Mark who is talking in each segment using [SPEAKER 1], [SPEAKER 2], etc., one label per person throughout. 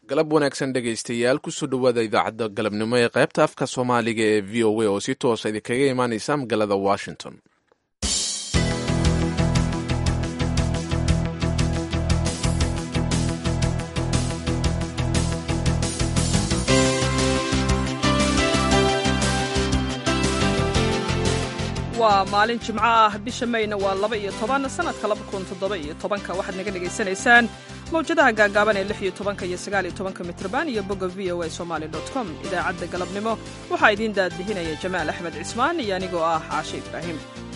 [SPEAKER 1] galab wanaagsan dhegaystayaal kusoo dhowaada idaacadda galabnimo ee qaybta afka soomaaliga ee v o a oo si toosa idinkaga imaaneysa magaalada washington
[SPEAKER 2] waa maalin jimco ah bisha mayna waa laba iyo toban sanadka laba kun toddoba iyo tobanka waxaad naga dhegaysanaysaan mawjadaha gaagaaban ee lix iyo tobanka iyo sagaal iyo tobanka mitrban iyo bogga v o a somali dot com idaacadda galabnimo waxaa idiin daadihinaya jamaal axmed cismaan iyo anigoo ah caashe ibraahim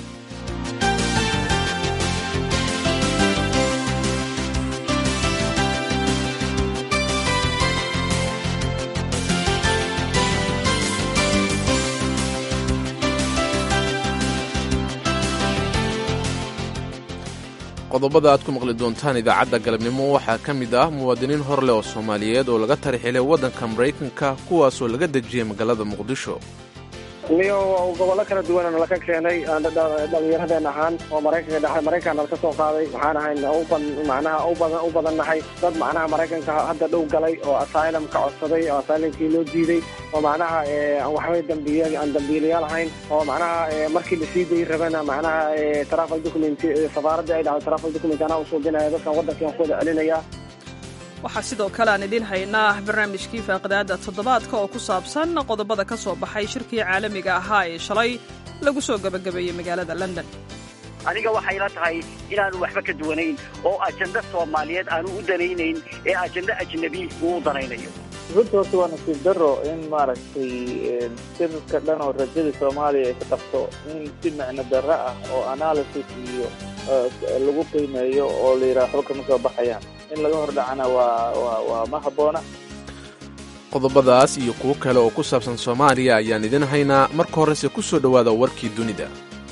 [SPEAKER 1] qodobada aad ku maqli doontaan idaacadda galabnimo waxaa ka mid ah muwaadiniin hor leh oo soomaaliyeed oo laga tarixilay waddanka maraykanka kuwaasoo laga dejiyey magaalada muqdisho
[SPEAKER 3] niyo gobollo kala duwanana laka keenay dhallinyaradeen ahaan oo maraykanka dhexe maraykan nalka soo qaaday waxaan ahayn macnaha u badannahay dad macnaha maraykanka hadda dhow galay oo asylum ka codsaday oo asylumkii loo diiday oo macnaha waxbay dambiy aan dambiilayaal ahayn oo macnaha markii lasii dayi rabana macnaha travel document safaaradda ay dhacday travel document anaa u suubinaya dadkan waddankiian ku wada celinaya
[SPEAKER 2] waxaa sidoo kale aan idiin haynaa barnaamijkii faaqidaada toddobaadka oo ku saabsan qodobada ka soo baxay shirkii caalamiga ahaa ee shalay lagu soo gebagabeeyey magaalada london
[SPEAKER 4] aniga waxay la tahay inaanu waxba ka duwanayn oo ajenda soomaaliyeed aanu u danaynayn ee ajenda ajnabi uu u danaynayo
[SPEAKER 5] runta horta waa nasiib daro in maaragtay sirka dhan oo rajadii soomaaliya ay ka qabto in si micno darro ah oo analysis iyo lagu qiimeeyo oo la yidhaha waxba kama soo baxayaan in laga hordhacana waa waa ma habboona
[SPEAKER 1] qodobadaas iyo kuwo kale oo ku saabsan soomaaliya ayaan idin haynaa marka horese ku soo dhowaada warkii dunida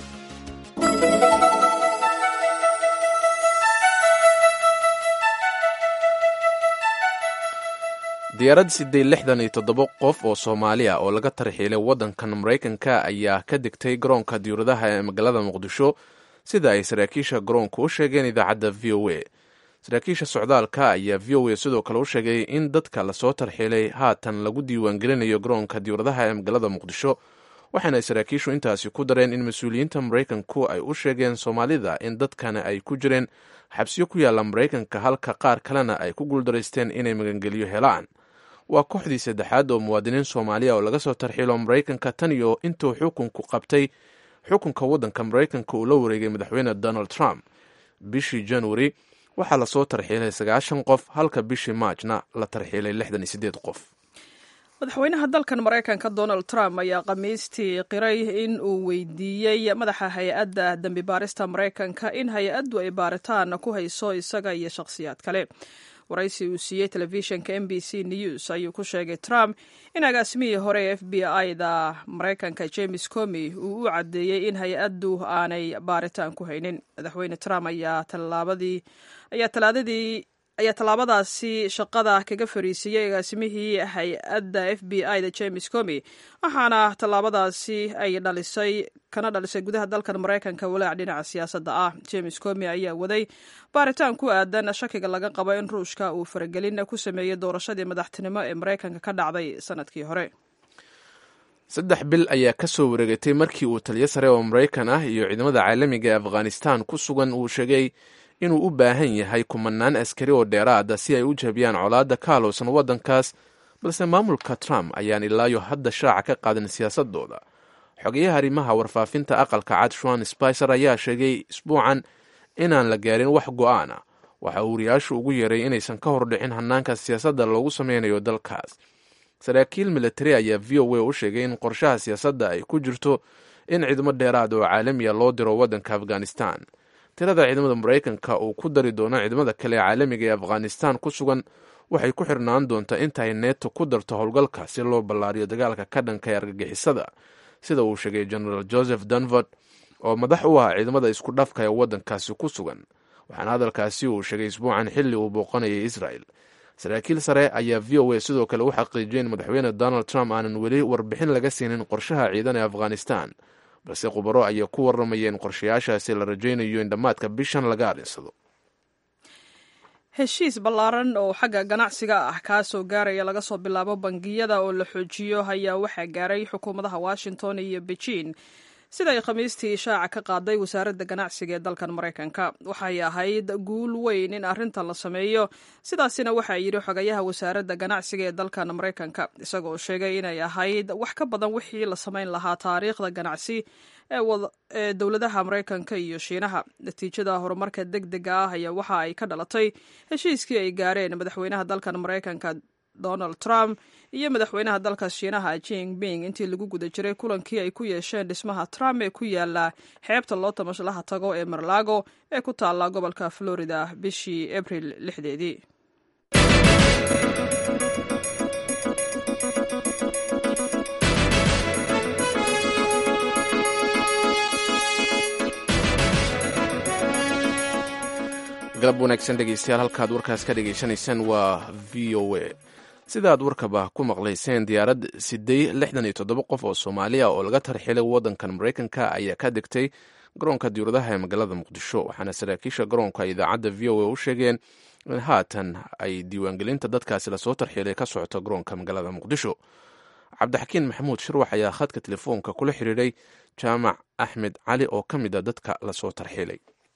[SPEAKER 1] diyaarad siddeed lixdan iyo toddoba qof oo soomaaliya oo laga tarxiilay waddankan maraykanka ayaa ka degtay garoonka diyuuradaha ee magaalada muqdisho sida ay saraakiisha garoonka u sheegeen idaacadda v o a saraakiisha socdaalka ayaa v o a sidoo kale u sheegay in dadka lasoo tarxiilay haatan lagu diiwaangelinayo garoonka diyuuradaha ee magaalada muqdisho waxaana ay saraakiishu intaasi ku dareen in mas-uuliyiinta maraykanku ay u sheegeen soomaalida in dadkana ay ku jireen xabsiyo ku yaalla maraykanka halka qaar kalena ay ku guuldaraysteen inay magangeliyo helaan waa kooxdii saddexaad oo muwaadiniin soomaaliya oo laga soo tarxiilo maraykanka tan iyo intuu xukunku qabtay xukunka waddanka maraykanka uu la wareegay madaxweyne donald trump bishii januari waxaa lasoo tarxiilay sagaashan qof halka bishii maajna la tarxiilay lixdan iyo siddeed qof
[SPEAKER 2] madaxweynaha dalkan maraykanka donald trump ayaa khamiistii qiray in uu weydiiyey madaxa hay-adda dembi baarista maraykanka in hay-addu ay baaritaan ku hayso isaga iyo shakhsiyaad kale waraysi uu siiyey telefishinka m b c news ayuu ku sheegay trump in agaasimihii hore ee f b i da maraykanka james comi uu u caddeeyey in hay-addu aanay baaritaan ku haynin madaxweyne trump ayaa tallaabadii ayaa talaadadii ayaa tallaabadaasi shaqada kaga fariisiiyey agaasimihii hay-adda f b i da james comi waxaana tallaabadaasi ay dhalisay kana dhalisay gudaha dalkan maraykanka walaac dhinaca siyaasadda ah james comi ayaa waday baaritaan ku aadan shakiga laga qabo in ruushka uu faragelin ku sameeyey doorashadii madaxtinimo ee maraykanka ka dhacday sanadkii hore
[SPEAKER 1] saddex bil ayaa ka soo wareegatay markii uu taliyo sare oo maraykan ah iyo ciidamada caalamiga ee afghanistan ku sugan uu sheegay inuu u baahan yahay kumanaan askari oo dheeraada si ay u jabiyaan colaadda ka halowsan waddankaas balse maamulka trump ayaan ilaayo hadda shaaca ka qaadan siyaasadooda xogeyaha arrimaha warfaafinta aqalka cad shuan spicer ayaa sheegay isbuucan inaan la gaarin wax go'aan ah waxa uu wariyaashu ugu yeeray inaysan ka hordhicin hanaanka siyaasadda loogu sameynayo dalkaas saraakiil militari ayaa v o a u sheegay in qorshaha siyaasadda ay ku jirto in ciidamo dheeraad oo caalamiya loo diro waddanka afghanistan tirada ciidamada maraykanka uu ku dari doono ciidamada kale ee caalamiga ee afghanistan ku sugan waxay ku xirnaan doontaa intaay neeto ku darto howlgalka si loo ballaariyo dagaalka ka dhanka ee argagixisada sida uu sheegay genaraal joseph dunford oo madax u ah ciidamada isku dhafka ee waddankaasi ku sugan waxaana hadalkaasi uu sheegay isbuucan xilli uu booqanayay israel saraakiil sare ayaa v o a sidoo kale u xaqiijiyay in madaxweyne donald trump aanan weli warbixin laga siinin qorshaha ciidan ee afghanistan balse khubaro ayaa ku warramaya in qorshayaashaasi la rajaynayo in dhammaadka bishan laga arinsado
[SPEAKER 2] heshiis ballaaran oo xagga ganacsiga ah kaasoo gaaraya laga soo bilaabo bangiyada oo la xoojiyo ayaa waxaa gaaray xukuumadaha washington iyo beijing sida ay khamiistii ishaaca ka qaaday wasaaradda ganacsiga ee dalkan maraykanka waxay ahayd guul weyn in arrintan la sameeyo sidaasina waxaa yidhi xogayaha wasaaradda ganacsiga ee dalkan maraykanka isagoo sheegay inay ahayd wax ka badan wixii la samayn lahaa taariikhda ganacsi ee dowladaha maraykanka iyo shiinaha natiijada horumarka deg dega ah ayaa waxa ay ka dhalatay heshiiskii ay gaareen madaxweynaha dalkan maraykanka donald trump iyo madaxweynaha dalka shiinaha jinping intii lagu guda jiray kulankii ay ku yeesheen dhismaha trump ee ku yaala xeebta loo tamashlaha tago ee marlago ee ku taalla gobolka florida bishii abril lixdeedii
[SPEAKER 1] galab wanaagsan dhegeystayaal halkaad warkaas ka dhegaysanaysaan waa v o a sidaad warkaba ku maqlayseen diyaarad siday lixdan iyo toddoba qof oo soomaaliya oo laga tarxilay waddankan maraykanka ayaa ka degtay garoonka diyauradaha ee magaalada muqdisho waxaana saraakiisha garoonka idaacadda v o a u sheegeen in haatan ay diiwaangelinta dadkaasi lasoo tarxilay ka socoto garoonka magaalada muqdisho cabdixakiin maxamuud shirwax ayaa khadka telefoonka kula xiriiray jaamac axmed cali oo ka mid a dadka lasoo tarxilay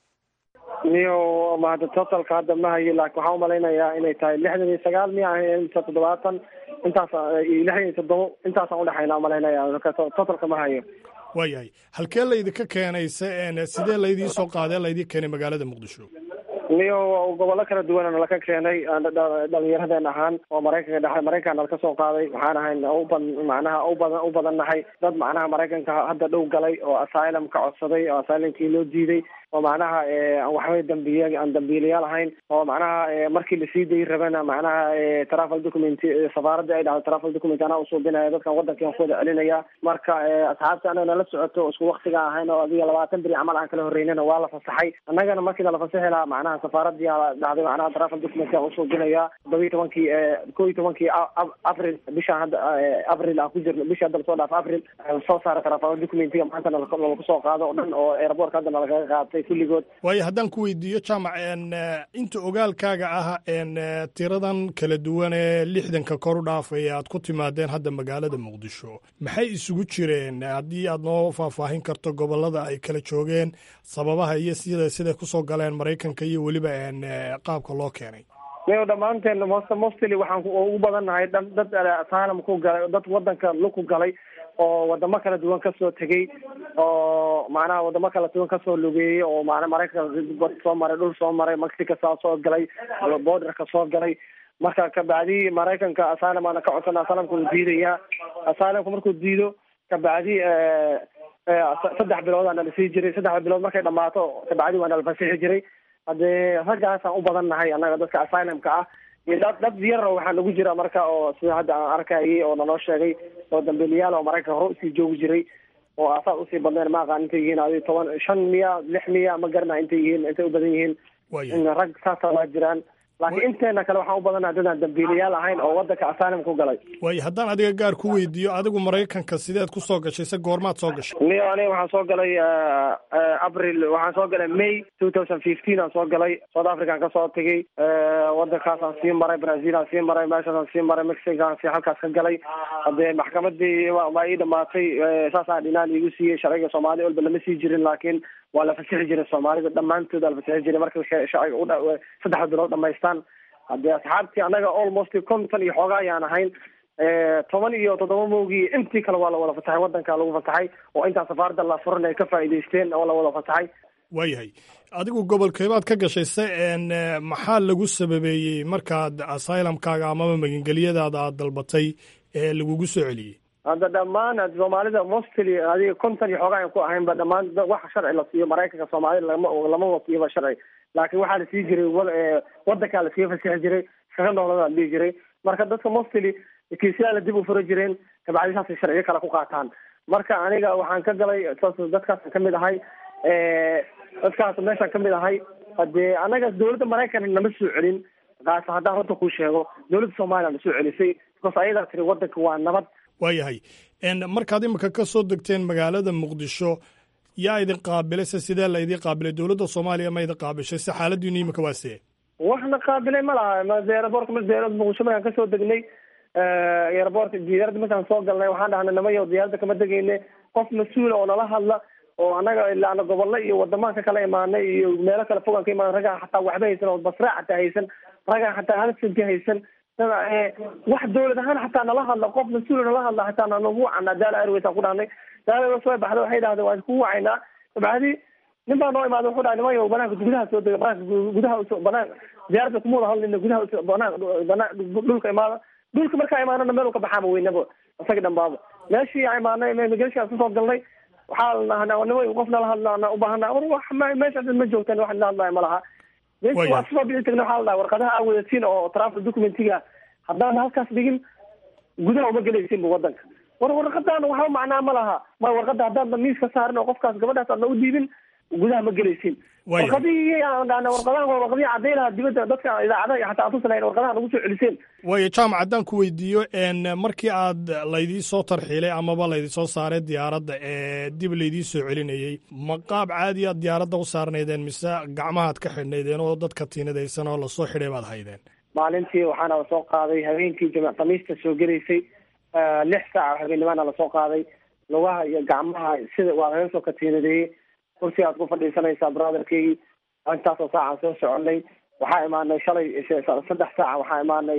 [SPEAKER 3] niyo mahada totalka hadda ma hayo laakiin waxaan umalaynayaa inay tahay lixdan iyo sagaal miya ahayn mise toddobaatan intaas iyo lixdan iyo toddobo intaasaan udhexayna umalaynaya totalka ma hayo
[SPEAKER 6] waayahay halkee laydinka keenaysa sidee laydii soo qaadee laydii keenay magaalada muqdisho
[SPEAKER 3] niyo gobollo kala duwanana laka keenay dhalinyaradeen ahaan oo maraykanka dhexe maraykanka nala ka soo qaaday waxaan ahayn uba macnaha ubadan u badan nahay dad macnaha maraykanka hadda dhow galay oo asylum ka codsaday oo asylumkii loo diiday oo macnaha waxbay dambiye aan dambiilayaal ahayn oo macnaha markii lasii dayi rabana macnaha travel document safaaradda ay dhahdo travel document anaa usuubinaya dadkan wadankan ku wada celinaya marka asxaabta anaga nala socoto isku waktiga ahayn oo adiga labaatan beri camal aan kala horreynana waa la fasaxay annagana markii nala fasaxi lahaa macnaha safaaradii dhahday macnaha travel document aan usuubinaya todoba iyo tobankii ko iyo tobankii april bishaan hadda april aan ku jirno bisha hadda lasoo dhaaf april soo saara travel documentiga maanta nalaku soo qaado o dhan oo airportka hadda nalakaga qaatay kulligood
[SPEAKER 6] waayo haddaan ku weydiiyo jaamac inta ogaalkaaga ah tiradan kala duwan ee lixdanka kor u dhaafaya aad ku timaadeen hadda magaalada muqdisho maxay isugu jireen haddii aad noo faahfaahin karto gobollada ay kala joogeen sababaha iyo sida siday kusoo galeen maraykanka iyo weliba qaabka loo keenay
[SPEAKER 3] niyo dhammaanteen most mostly waxaan ugu badannahay dad asylum ku galay dad wadanka luku galay oo wadamo kala duwan kasoo tegey oo macnaha wadamo kala duwan kasoo lugeeyey oo mana maraykanka bad soo maray dhul soo maray mexico saa soo galay borderka soo galay marka kabacdi maraykanka asylum aana ka codsana asylumka uu diidayaa asylumka markuu diido kabacdi saddex bilood aana lasii jiray saddexda bilood markay dhamaato kabacdi waa nala fasixi jiray haddee raggaasaan u badan nahay annaga dadka asylumka ah iyo dad dad yar waxaa nagu jira marka oo sida hadda aan arkayay oo naloo sheegay oo dambiilayaal oo maraykanka hore usii joogi jiray oo asaas usii badneen ma aqaan intay yihiin adi toban shan miya lix miya ma garana intay yihiin intay u badan yihiin rag saasa waa jiraan laakiin inteena kale waxaan u badanaha dadaan dambiilayaal ahayn oo wadanka asylum ku galay
[SPEAKER 6] waayo haddaan adiga gaar ku weydiiyo adigu maraykanka sideed ku soo gashay se goormaad soo gashay
[SPEAKER 3] niyo aniga waxaan soo galay april waxaan soo galay may two thousand fifteen aan soo galay south african ka soo tegay wadankaasaan sii maray brazil aan sii maray meeshaasaan sii maray mexicoaan sii halkaas ka galay hadee maxkamadii waa ii dhamaatay saasaan dhinaan iigu siiyey sharciga soomaali walba lama sii jirin laakiin waa la fasixi jiray soomaalida dhammaantood waa la fasixi jiray marka sharciga u saddex bilood dhamaystaan haddee asxaabtii annaga almost konton iyo xooga ayaan ahayn toban iyo toddoba mowgii intii kale waa la wada fasaxay wadanka lagu fasaxay oo intaa safaaradda la furan ay ka faa'iidaysteen oo la wada fasaxay
[SPEAKER 6] waayahay adigu gobolkeebaad ka gashay se maxaa lagu sababeeyey markaad asylumkaaga amaba magangelyadaada aad dalbatay ee lagugu soo celiyey
[SPEAKER 3] hadda dhammaan soomaalida mostly adiga konton iyo xoogaa aan ku ahaynba dhammaan wax sharci la siiyo maraykanka soomaalida lama lama wasiiba sharci laakiin waxaa la sii jiray wadankaa lasii fasixi jiray shaqa noolada dhihi jiray marka dadka mostly kiisyaala dib u fura jireen kabacdi saasay sharciyo kale ku qaataan marka aniga waxaan ka galay dadkaasaan kamid ahay dadkaas meeshaan kamid ahay hadee anaga dawladda maraykan nama soo celin kaas haddaan runta kuu sheego dawladda soomaaliya na soo celisay because ayadaa tiri wadanka waa nabad
[SPEAKER 6] waayahay markaad imika ka soo degteen magaalada muqdisho yaa idin qaabilay se sidee la idin qaabilay dowladda soomaaliya ma idin qaabishay se xaaladiinu imika waa see
[SPEAKER 3] waxna qaabilay ma laha airbortka muqdisho markaan kasoo degnay airbortka diyaaradda markaan soo galnay waxaan dhahnay namayo diyaaradda kama degeyne qof mas-uula oo nala hadla oo anaga ilaana gobollo iyo wadamaan ka kala imaanay iyo meelo kale fogaan ka imaana raggaan xataa waxba haysan oo basraa xataa haysan raggaan xataa halsanki haysan wax dawlad ahaan xataa nala hadla qof mas-uula nala hadla xataa nagu wacana daala airways aan ku dhahnay daala airways way baxda waxay dhahdeen waan ku wacaynaa dabcadi nin baa noo imaada wuxuu dhahay nimayo banaanka gudaha soo dega banaanka gudaha usoo banaan diyaaradda kuma wada hadlina gudaha usoo banaan banaan dhulka imaada dhulka markaa imaanana meel ka baxaama weynaba isaga dhambaaba meeshii aan imaanay immigration kusoo galnay waxaa la dhahnaa nima qof nala hadlaana ubaahanaa war wax meeshaas ma joogtaan wax nala hadlaayo ma laha meeshii waa soo bixi tagna waxaa la dhaha warqadaha aa wadatiin oo travel documentiga haddaan halkaas dhigin gudaha uma gelaysinba wadanka war warqadaan waxba macnaa ma laha ma warqada haddaan miis ka saarin oo qofkaas gabadhaas aadna u dhiibin gudaha ma gelaysin warqadihii aan dhahna warqadahan waa warqadihii cadday lahaa dibadda dadka idaacadaha iyo xataa atusa lahayn warqadaha nagu soo celiseen
[SPEAKER 6] waayo jaamac haddaan ku weydiiyo markii aad laydii soo tarxiilay amaba laydii soo saaray diyaaradda ee dib laydii soo celinayey ma qaab caadi aad diyaaradda u saarnaydeen mise gacmahaad ka xidhnaydeen oo dadka tiinadaysan oo lasoo xidhay baad haydeen
[SPEAKER 3] maalintii waxaana lasoo qaaday habeenkii jimc khamiista soo gelaysay lix saaca habeenimaana lasoo qaaday lugaha iyo gacmaha sida waa laga soo katiinadeeyey kursi aad ku fadhiisanaysaa brotherkeygii intaasoo saacaan soo soconay waxaa imaanay shalay saddex saaca waxaa imaanay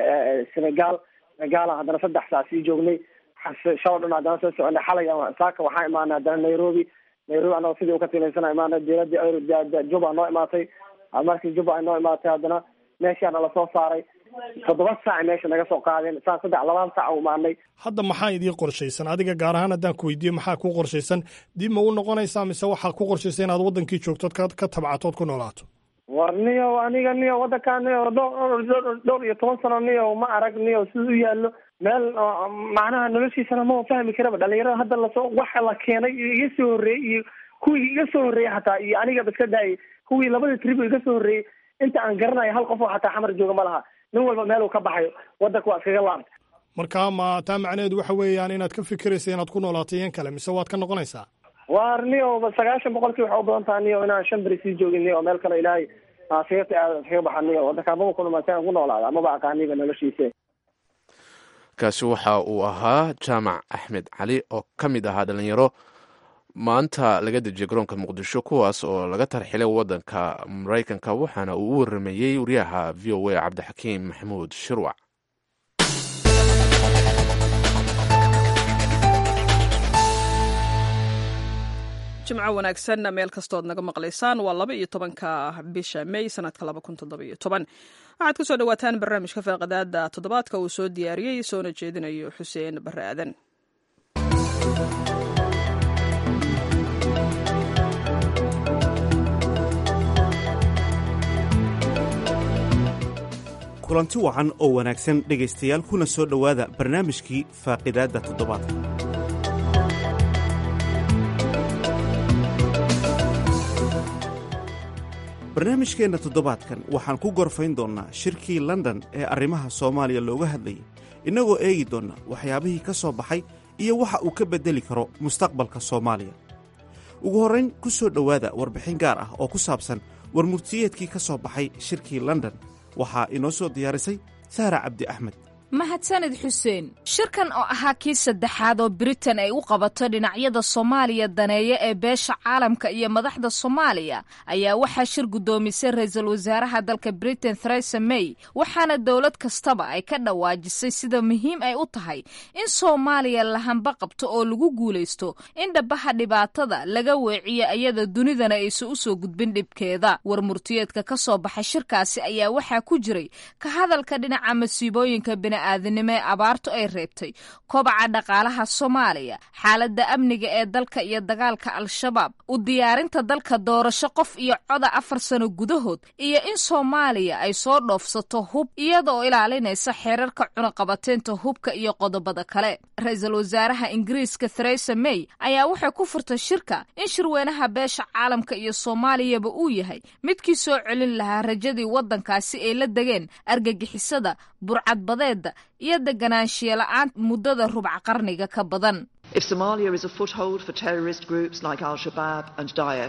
[SPEAKER 3] senegal senegaala haddana saddex saac sii joognay shalo dhan haddana soo soconay xalay saaka waxaa imaanay haddana nairobi nairobi anagoo sidii ukatiinaysana imaanay diyaaradii juba noo imaatay markii juba ay noo imaatay haddana meeshaana lasoo saaray toddoba saac meesha naga soo qaadeen saa saddex labaan saac u imaanay
[SPEAKER 6] hadda maxaa idii qorshaysan adiga gaar ahaan haddaan ku weydiiyo maxaa ku qorshaysan dib ma u noqonaysaa mise waxaa ku qorshaysa inaad wadankii joogtood ka ka tabcatood ku noolaato
[SPEAKER 3] war niyo aniga niyo wadankaa niyo dhowr iyo toban sano niyo ma arag niyo sida u yaallo meel macnaha noloshiisana ma fahmi karaba dhalinyarada hadda lasoo waxa la keenay iyo iga soo horreeyey iyo kuwii iga soo horreeyey xataa iyo anigaba iska daayay kuwii labadii trib iga soo horreeyey inta aan garanayo hal qof oo xataa xamar jooga ma laha nin walba meel uu ka baxayo wadanka waa iskaga laabtay
[SPEAKER 6] marka ma taa macnaheedu waxa weeyaan inaad ka fikiraysa inaad ku noolaato iyan kale mise waad ka noqonaysaa
[SPEAKER 3] war niyo sagaashan boqolkii waxay u badan taha niyo inaan shan beri sii joogin niyo meel kale ilaahay siirta aad iskaga baxa niyo wadanka amaba kunumaasan ku noolaada amaba aqaaniba noloshiisa
[SPEAKER 1] kaasi waxa uu ahaa jaamac axmed cali oo ka mid ahaa dhalinyaro maanta laga dejiyay garoonka muqdisho kuwaas oo laga tarxilay wadanka maraykanka waxaana uu u warameeyey wariyaha v o a cabdixakiim maxamuud shirwac
[SPEAKER 2] jimco wanaagsan meel kastood naga maqlaysaan waa laba iyo tobanka bisha may sanadka laba kun toddobiyo toban waxaad ku soo dhawaataan barnaamijka faaqadaada toddobaadka uu soo diyaariyey soona jeedinayo xuseen bare aadan
[SPEAKER 7] kulanti wacan oo wanaagsan dhegaystayaal kuna soo dhowaada barnaamijkii faaqidaadda toddobaadka barnaamijkeenna toddobaadkan waxaan ku gorfayn doonnaa shirkii london ee arrimaha soomaaliya looga hadlayay innagoo eegi doonna waxyaabihii ka soo baxay iyo waxa uu ka beddeli karo mustaqbalka soomaaliya ugu horrayn ku soo dhowaada warbixin gaar ah oo ku saabsan warmurtiyeedkii ka soo baxay shirkii london waxaa inoo soo diyaarisay sahra cabdi axmed
[SPEAKER 8] mahadsanid xuseen shirkan oo ahaa kii saddexaad oo britain ay u qabato dhinacyada soomaaliya daneeya ee beesha caalamka iyo madaxda soomaaliya ayaa waxaa shir guddoomisay ra-iisul wasaaraha dalka britain theresa may waxaana dowlad kastaba ay ka dhawaajisay sida muhiim ay u tahay in soomaaliya lahanba qabto oo lagu guulaysto in dhabaha dhibaatada laga weeciyo iyada dunidana aysan u soo gudbin dhibkeeda warmurtiyeedka ka soo baxay shirkaasi ayaa waxaa ku jiray ka hadalka dhinaca masiibooyinka bini'aadanimo ee abaartu ay reebtay kobaca dhaqaalaha soomaaliya xaaladda amniga ee dalka iyo dagaalka al-shabaab u diyaarinta dalka doorasho qof iyo coda afar sano gudahood iyo in soomaaliya ay soo dhoofsato hub iyadaoo ilaalinaysa xeerarka cunaqabateynta hubka iyo qodobada kale ra-iisul wasaaraha ingiriiska theresa may ayaa waxay ku furtay shirka in shirweynaha beesha caalamka iyo soomaaliyaba uu yahay midkii soo celin lahaa rajadii waddankaasi ay la degeen argagixisada burcadbadeeda iyo deganaanshiya la-aan muddada rubca qarniga ka badan
[SPEAKER 9] If Somalia is a foothold for terrorist groups like Al Shabaab and Daesh,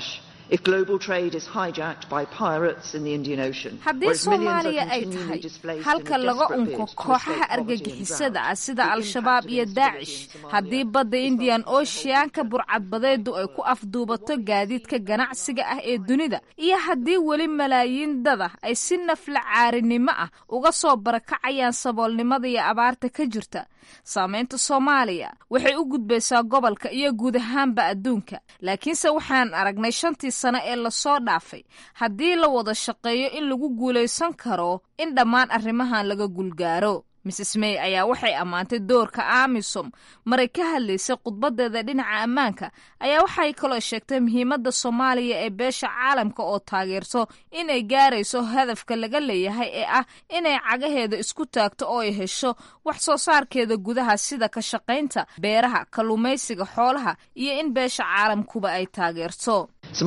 [SPEAKER 8] haddii soomaaliya ay tahay halka laga unko kooxaha argagixisada ah sida al-shabaab iyo daacish haddii badda indian oceanka burcadbadeedu ay ku afduubato gaadiidka ganacsiga ah ee dunida iyo haddii weli malaayiin dada ay si nafla caarinimo ah uga soo barakacayaan saboolnimada iyo abaarta ka jirta saamaynta soomaaliya waxay u gudbaysaa gobolka iyo guud ahaanba adduunka laakiinse waxaan aragnay shantii sano ee lasoo dhaafay haddii la wada shaqeeyo in lagu guulaysan karo in dhammaan arrimahan laga gulgaaro mrs may ayaa waxay ammaantay doorka amisom maray ka hadlaysay khudbadeeda dhinaca ammaanka ayaa waxay kaloo sheegtay muhiimadda soomaaliya ee beesha caalamka oo taageerto inay gaarayso hadafka laga leeyahay ee ah inay cagaheeda isku taagto oo ay hesho wax soo saarkeeda gudaha sida ka shaqaynta beeraha kalluumaysiga xoolaha iyo in beesha caalamkuba ay taageerto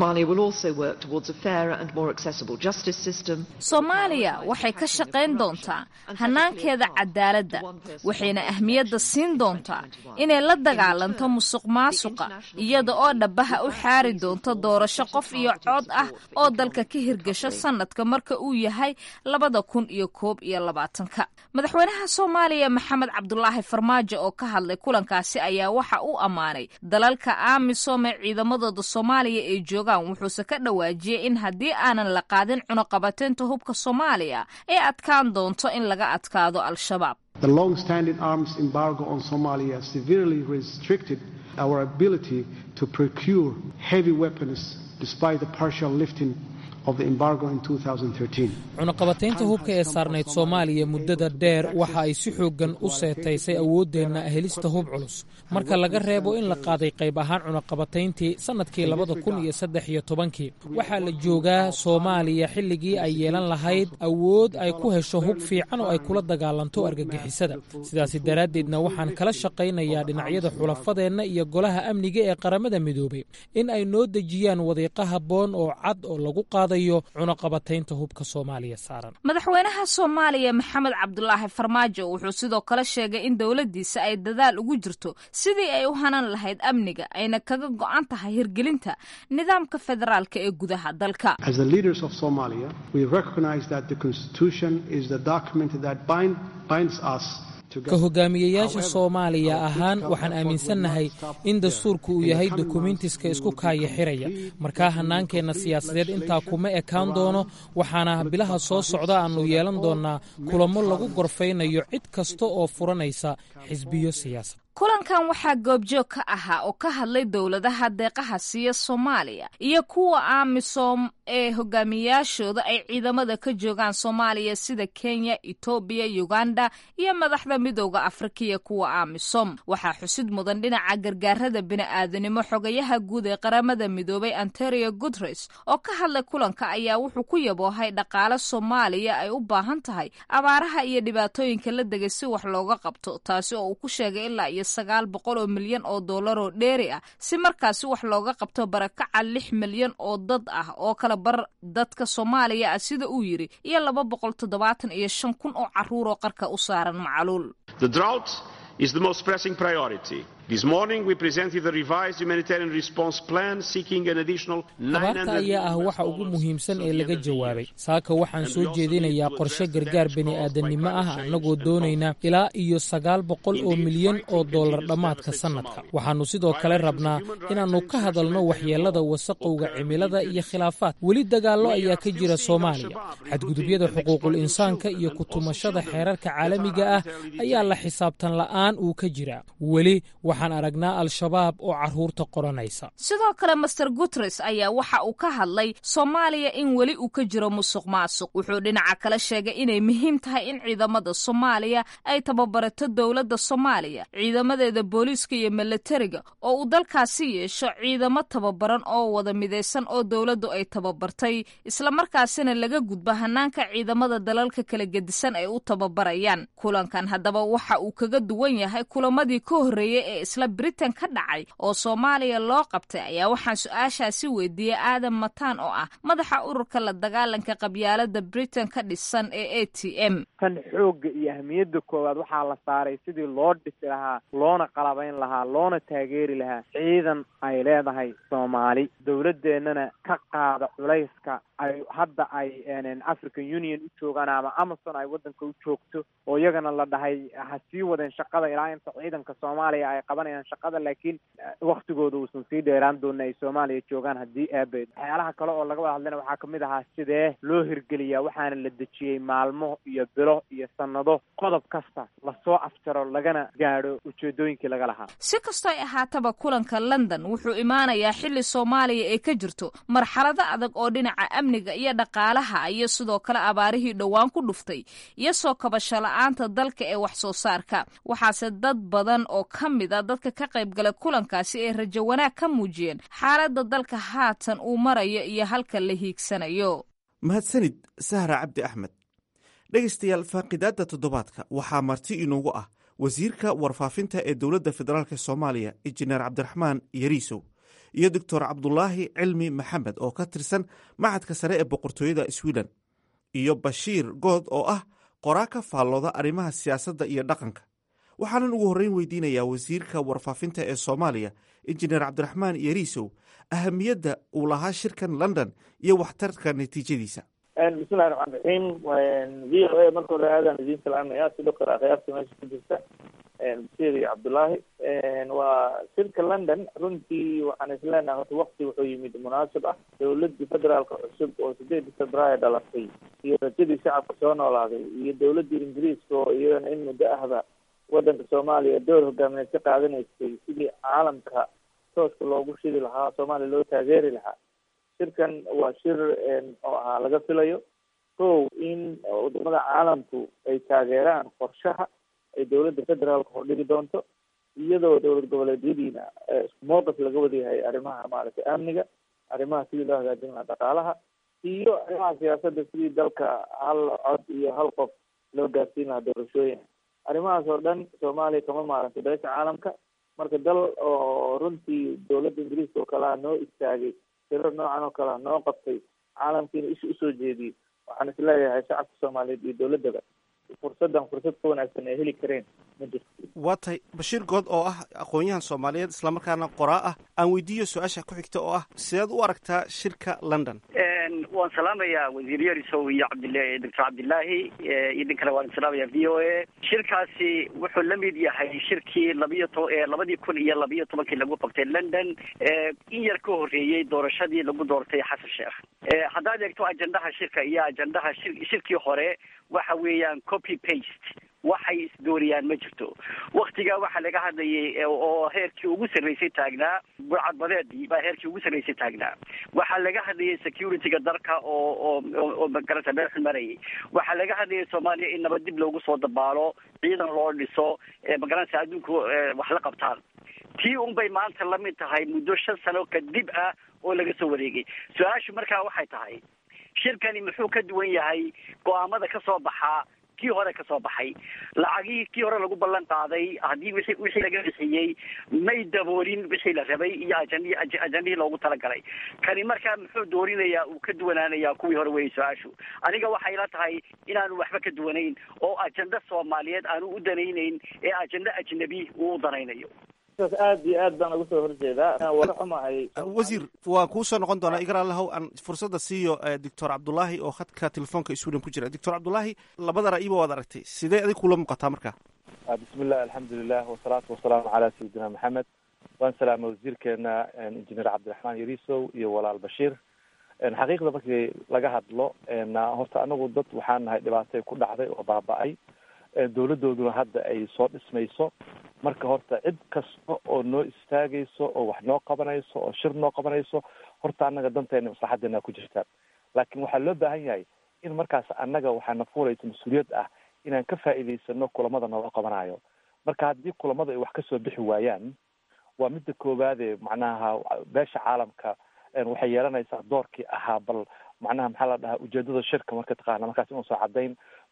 [SPEAKER 8] soomaaliya waxay ka shaqayn doontaa hanaankeeda cadaaladda waxayna ahmiyadda siin doontaa inay la dagaalanto musuq maasuqa iyada oo dhabaha u xaari doonto doorasho qof iyo cod ah oo dalka ka hirgasho sanadka marka uu yahay labada kun iyo koob iyo labaatanka madaxweynaha soomaaliya maxamed cabdulaahi farmaajo oo ka hadlay kulankaasi ayaa waxa uu ammaanay dalalka amisom ee ciidamadooda soomaaliya ay joogaan wuxuuse ka dhawaajiyey in haddii aanan la qaadin cunuqabateynta hubka soomaaliya ay adkaan doonto in laga adkaado al-shabaab
[SPEAKER 9] The long-standing arms embargo on Somalia severely restricted our ability to procure heavy weapons despite the partial lifting of the embargo in 2013.
[SPEAKER 10] cunaqabataynta hubka ee saarnayd soomaaliya muddada dheer waxa ay si xooggan u seetaysay awooddeenna helista hub culus marka laga reebo in la qaaday qayb ahaan cunaqabatayntii sannadkii labada kun iyo saddex iyo tobankii waxaa la joogaa soomaaliya xilligii ay yeelan lahayd awood ay ku hesho hub fiican oo ay kula dagaalanto argagixisada sidaasi daraaddeedna waxaan kala shaqaynayaa dhinacyada xulafadeenna iyo golaha amniga ee qaramada midoobay in ay noo dejiyaan wadiiqa habboon oo cad oo lagu qaadayo cunaqabataynta hubka soomaaliya saaran
[SPEAKER 8] madaxweynaha soomaaliya maxamed cabdulaahi farmaajo wuxuu sidoo kale sheegay in dowladdiisa ay dadaal ugu jirto sidii ay u hanan lahayd amniga ayna kaga go'an tahay hirgelinta nidaamka federaalka ee gudaha dalka
[SPEAKER 9] As the leaders of Somalia, we recognize that the Constitution is the document that bind, binds us
[SPEAKER 10] ka hogaamiyeyaasha soomaaliya ahaan waxaan aaminsannahay in dastuurku uu yahay dokumentiska isku kaaya xiraya markaa hannaankeenna siyaasadeed intaa kuma ekaan doono waxaana bilaha soo socda aannu yeelan doonnaa kulamo lagu gorfaynayo cid kasta oo furanaysa xisbiyo siyaasad
[SPEAKER 8] kulankan waxaa goobjoog ka ahaa oo ka hadlay dowladaha deeqaha siiya soomaaliya iyo kuwa amisom ee hogaamiyaashooda ay ciidamada ka joogaan soomaaliya sida kenya etoobiya uganda iyo madaxda midooda afrika iyo kuwa amisom waxaa xusid mudan dhinaca gargaarada bini'aadanimo xogayaha guud ee qaramada midoobay antonio guteres oo ka hadlay kulanka ayaa wuxuu ku yaboohay dhaqaale soomaaliya ay u baahan tahay abaaraha iyo dhibaatooyinka la degay si wax looga qabto taasi oo uu ku sheegay ilaa iyo sagaal boqol oo milyan oo dollar oo dheeri ah si markaasi wax looga qabto barakaca lix milyan oo dad ah oo kala bar dadka soomaaliya ah sida uu yidhi iyo laba boqol toddobaatan iyo shan kun oo carruur oo qarka u saaran macaluul
[SPEAKER 11] The drought is the most pressing priority. This morning we presented a revised humanitarian response plan seeking an additional
[SPEAKER 10] abaarta ayaa ah waxa ugu muhiimsan ee laga jawaabay saaka waxaan soo jeedinayaa qorshe gargaar bini'aadanimo ah annagoo doonayna ilaa iyo sagaal boqol oo milyan oo dollar dhammaadka sannadka waxaannu sidoo kale rabnaa inaannu ka hadalno waxyeellada wasaqowga cimilada iyo khilaafaad weli dagaallo ayaa ka jira soomaaliya xadgudubyada xuquuqul insaanka iyo kutumashada xeerarka caalamiga ah ayaa la xisaabtan la'aan uu ka jiraa weli waxaan aragnaa al-shabaab oo carruurta qoranaysa
[SPEAKER 8] sidoo kale master guteres ayaa waxa uu ka hadlay soomaaliya in weli uu ka jiro musuq maasuq wuxuu dhinaca kale sheegay inay muhiim tahay in ciidamada soomaaliya ay tababarato dowladda soomaaliya ciidamadeeda booliiska iyo milatariga oo uu dalkaasi yeesho ciidamo tababaran oo wada midaysan oo dowladdu ay tababartay islamarkaasina laga gudbo hanaanka ciidamada dalalka kala gedisan ay u tababarayaan kulankan haddaba waxa uu kaga duwan yahay kulamadii ka horreeyey ee isla britain ka dhacay oo soomaaliya loo qabtay ayaa waxaan su-aashaasi weydiiyey aadan mataan oo ah madaxa ururka la dagaalanka qabyaalada britain ka dhisan ee a t m
[SPEAKER 12] tan xoogga iyo ahmiyadda koowaad waxaa la saaray sidii loo dhisi lahaa loona qalabayn lahaa loona taageeri lahaa ciidan ay leedahay soomaali dowladeennana ka qaada culayska ay hadda ay african union u joogaan ama amazon ay waddanka u joogto oo iyagana la dhahay ha sii wadeen shaqada ilaa inta ciidanka soomaaliya ay qabanayaan shaqada laakiin waktigooda uusan sii dheeraan doona ay soomaaliya joogaan haddii aabeed waxyaalaha kale oo laga wada hadlayna waxaa kamid ahaa sidee loo hirgeliyaa waxaana la dejiyey maalmo iyo bilo iyo sanado qodob kasta lasoo afjaro lagana gaadho ujeedooyinkii laga lahaa
[SPEAKER 8] si kastoo ay ahaataba kulanka london wuxuu imaanayaa xilli soomaaliya ay ka jirto marxalado adag oo dhinaca amniga iyo dhaqaalaha iyo sidoo kale abaarihii dhowaan ku dhuftay iyo soo kabasho la-aanta dalka ee wax soo saarka waxaase dad badan oo ka mid a dadka ka qayb galay kulankaasi ay rajo wanaag ka muujiyeen xaaladda dalka haatan uu marayo iyo halka la hiigsanayo
[SPEAKER 7] mahadsanid sahra cabdi axmed dhegaystayaal faaqidaadda toddobaadka waxaa marti inoogu ah wasiirka warfaafinta ee dowladda federaalk soomaaliya injineer cabdiraxmaan yariisow iyo doctor cabdulaahi cilmi maxamed oo ka tirsan macadka sare ee boqortooyada sweden iyo bashiir good oo ah qoraa ka faallooda arrimaha siyaasadda iyo dhaqanka waxaanan ugu horreyn weydiinayaa wasiirka warfaafinta ee soomaaliya injineer cabdiraxmaan yariisow ahamiyadda uu lahaa shirkan london iyo waxtarka natiijadiisa
[SPEAKER 5] bismillahi raxmaan raxiim v o a marka hore aadaan idiin salaamaya sidoo kale akhyaarta meesha ku jirta basiir iyo cabdullaahi waa shirka london runtii waxaan isleenahay horta wakti wuxuu yimid munaasib ah dowladii federaalka cusub oo sideedii februaayo dhalatay iyo rajadii shacabka soo noolaaday iyo dowladii ingiriiska oo iyadana in muddo ahba wadanka soomaaliya door hogaamineed ka qaadanaysay sidii caalamka tooska loogu shidi lahaa soomaaliya loo taageeri lahaa shirkan waa shir oo ahaa laga filayo kow in wadamada caalamku ay taageeraan qorshaha ay dowladda federaalka hordhigi doonto iyadoo dowlad goboleedyadiina isku mowqif laga wadayahay arrimaha maaragtay amniga arrimaha sidii loo hagaajin lahaa dhaqaalaha iyo arrimaha siyaasadda sidii dalka hal cod iyo hal qof loo gaarsiin lahaa doorashooyin arrimahaas oo dhan soomaaliya kama maarantay beesha caalamka marka dal oo runtii dowladda ingiriiska oo kalea noo istaagay sirar noocan oo kalea noo qabtay caalamkiina isha usoo jeediyey waxaan isleeyahay shacabka soomaaliyeed iyo dowladdaba fursaddan fursad ka wanaagsan ay heli kareen ma jirto
[SPEAKER 7] waa tahay bashiir good oo ah aqoon-yahan soomaaliyeed islamarkaana qoraa ah aan weydiiyo su-aasha ku xigta oo ah sideed u aragtaa shirka london
[SPEAKER 4] waan salaamayaa wasiir yarisow iyo cabdila doctor cabdilaahi iyo dhin kale waan salaamaya v o a shirkaasi wuxuu la mid yahay shirkii labiyo to labadii kun iyo labiyo tobankii lagu qabtay london in yar ka horreeyey doorashadii lagu doortay xasan sheekh haddaad eegto ajendaha shirka iyo ajendaha shir shirkii hore waxa weeyaan copy paste waxay isdooriyaan ma jirto waktigaa waxaa laga hadlayay oo heerkii ugu sarreysay taagnaa burcadbadeedii baa heerkii ugu sarreysay taagnaa waxaa laga hadlayay securityga dalka oo oo oo magarata meel xun marayay waxaa laga hadlayay soomaaliya in nabad dib loogu soo dabaalo ciidan loo dhiso magaranaysa adduunku wax la qabtaan tii un bay maanta lamid tahay muddo shan sano kadib ah oo laga soo wareegay su-aashu markaa waxay tahay shirkani muxuu ka duwan yahay go-aamada ka soo baxaa kii hore ka soo baxay lacagihii kii hore lagu ballan qaaday haddii wixii wixii laga bixiyey may daboolin wixii la rabay iyo ajandi ajandihii loogu talagalay kani markaa muxuu doorinayaa uu ka duwanaanayaa kuwii hore weeyey su-aashu aniga waxay la tahay inaanu waxba ka duwanayn oo ajanda soomaaliyeed aanu u danaynayn ee ajanda ajnabi uu u danaynayo
[SPEAKER 5] aad iyo aad baan uga soo horjeedaa waa xumahay
[SPEAKER 7] wasiir waan kuu soo noqon doonaa igar allahow aan fursadda siiyo doctor cabdulaahi oo khadka telefoonka sweden ku jira doctor cabdulaahi labada ra'iba waad aragtay sidee adig kula muuqataa marka
[SPEAKER 13] bismillah alxamdulilah wasalaatu wasalaamu calaa sayidina maxamed waan salaamay wasiirkeena injineer cabdiraxmaan yarisow iyo walaal bashiir xaqiiqda markii laga hadlo horta anagu dad waxaan nahay dhibaatay ku dhacday oo baaba-ay dowladooduna hadda ay soo dhismayso marka horta cid kasta oo noo istaagayso oo wax noo qabanayso oo shir noo qabanayso horta annaga danteena maslaxadeena ku jirta laakiin waxaa loo baahan yahay in markaas annaga waxaana fuulaysa mas-uuliyad ah inaan ka faa'iidaysano kulamada nooga qabanayo marka haddii kulamada ay wax kasoo bixi waayaan waa midda koowaade macnaha beesha caalamka waxay yeelanaysaa doorkii ahaa bal macnaha maxaa la dhahaa ujeedada shirka marka taqaana markaas inuusan caddayn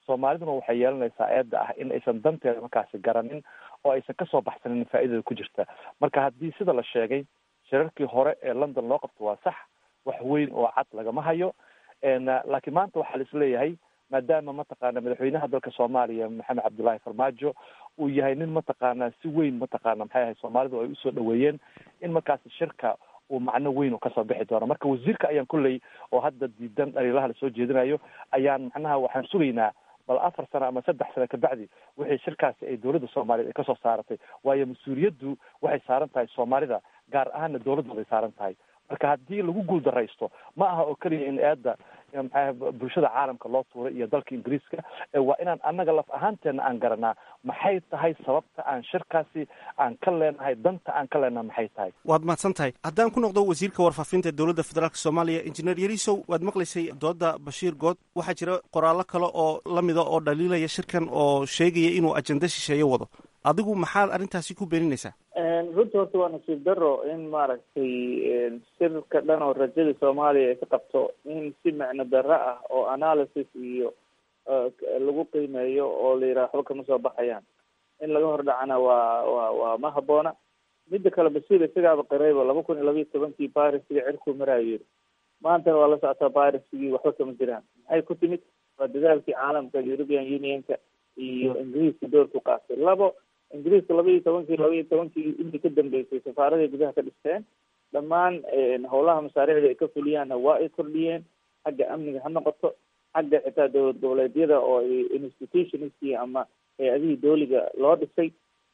[SPEAKER 13] soomaaliduna waxay yeelanaysaa eedda ah in aysan danteeda markaasi garanin oo aysan kasoo baxsanin faa'iidada ku jirta marka haddii sida la sheegay shirarkii hore ee london loo qabto waa sax wax weyn oo cad lagama hayo laakiin maanta waxaa la isleeyahay maadaama mataqaana madaxweynaha dalka soomaaliya maxamed cabdullaahi farmaajo uu yahay nin mataqaana si weyn mataqaana maxay ahay soomaalidu ay usoo dhaweeyeen in markaasi shirka uu macno weyn u kasoo bixi doono marka wasiirka ayaan kulley oo hadda diidan dhaliilaha lasoo jeedinayo ayaan macnaha waxaan sugaynaa bal afar sano ama saddex sano kabacdi wixii shirkaasi ay dowladda soomaaliyeed ay kasoo saaratay waayo mas-uuliyaddu waxay saaran tahay soomaalida gaar ahaana dowladdooda ay saaran tahay marka haddii lagu guuldaraysto ma aha oo keliya in eedda maxaa bulshada caalamka loo tuuray iyo dalka ingiriiska waa inaan annaga laf ahaanteena aan garanaa maxay tahay sababta aan shirkaasi aan ka leenahay danta aan ka leenahay maxay tahay
[SPEAKER 7] waad mahadsan tahay haddaan ku noqdo wasiirka warfaafinta dowladda federaalk soomaaliya injineer yarisow waad maqlaysay dooda bashiir good waxaa jira qoraallo kale oo lamida oo dhaliilaya shirkan oo sheegaya inuu ajenda shisheeye wado adigu maxaad arrintaasi ku beeninaysaa
[SPEAKER 5] runta horta waa nasiib daro in maaragtay shirka dhan oo rajada soomaaliya ay ka qabto in si macno darro ah oo analysis iyo lagu qiimeeyo oo la yidhaha waxba kama soo baxayaan in laga hor dhacana waa wa waa ma habboona midda kale basiir isagaaba qirayba laba kun iyo labayo tobankii barisigii cirkuu maraayo yiri maantana waa la socotaa barisigii waxba kama jiraan maxay ku timid waa dadaalkii caalamka european unionka iyo ingiriiska doorku qaatay labo ingiriiska laba iyo tobankii laba iyo tobankii intii ka dambeysay safaaraday gudaha ka dhisteen dhammaan howlaha masaariicda ay ka fuliyaanna waa ay kordhiyeen xagga amniga ha noqoto xagga xitaa dowlad goboleedyada oo institutionskii ama hay-adihii dooliga loo dhisay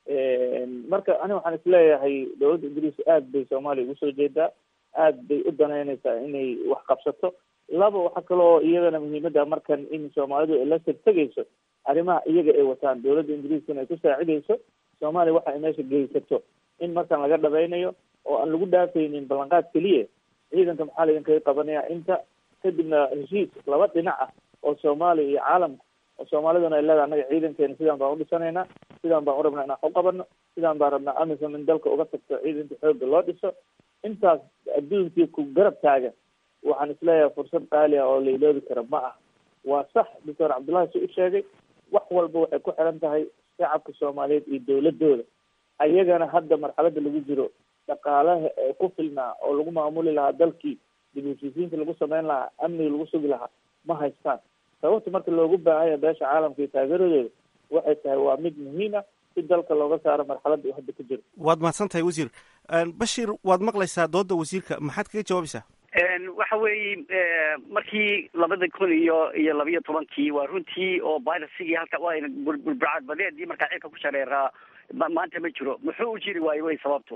[SPEAKER 5] marka ani waxaan isleeyahay dowladda ingiriiska aad bay soomaaliya ugu soo jeedaa aad bay u danaynaysaa inay wax qabsato laba waxa kaloo iyadana muhiimada markan in soomaalidu ay la sirtegayso arrimaha iyaga ay wataan dowladda ingiriiskana ay ku saacidayso soomaaliya waxa ay meesha geysato in markan laga dhabaynayo oo aan lagu dhaafaynin ballanqaad keliya ciidanka maxaa laydinkaga qabanaya inta kadibna heshiis laba dhinac ah oo soomaaliya iyo caalamka oo soomaaliduna ay leedahay annaga ciidankeena sidaan baan udhisanaynaa sidaan baan u rabnaa inaan u qabano sidaan baan rabnaa amisom in dalka uga tagto ciidanka xoogga loo dhiso intaas adduunkii ku garab taagan waxaan isleeyahay fursad qaali ah oo la iloobi kara ma ah waa sax doctor cabdullahi si u sheegay wax walba waxay ku xiran tahay shacabka soomaaliyeed iyo dowladooda ayagana hadda marxalada lagu jiro dhaqaalaha ee ku filnaa oo lagu maamuli lahaa dalkii dib heshiisiinta lagu sameyn lahaa amniga lagu sugi lahaa ma haystaan sababta marka loogu baahanya beesha caalamka iyo taageeradooda waxay tahay waa mid muhiim ah si dalka looga saaro marxaladda uu hadda ku jiro
[SPEAKER 7] waad mahadsan tahay wasiir bashir waad maqlaysaa dooda wasiirka maxaad kaga jawaabaysaa
[SPEAKER 4] waxa weeye markii labada kun iyo iyo labiyo tobankii waa runtii oo virusigii halka waa burburcad badeedii markaa cirka ku shareeraa maanta ma jiro muxuu u jiri waayo way sababto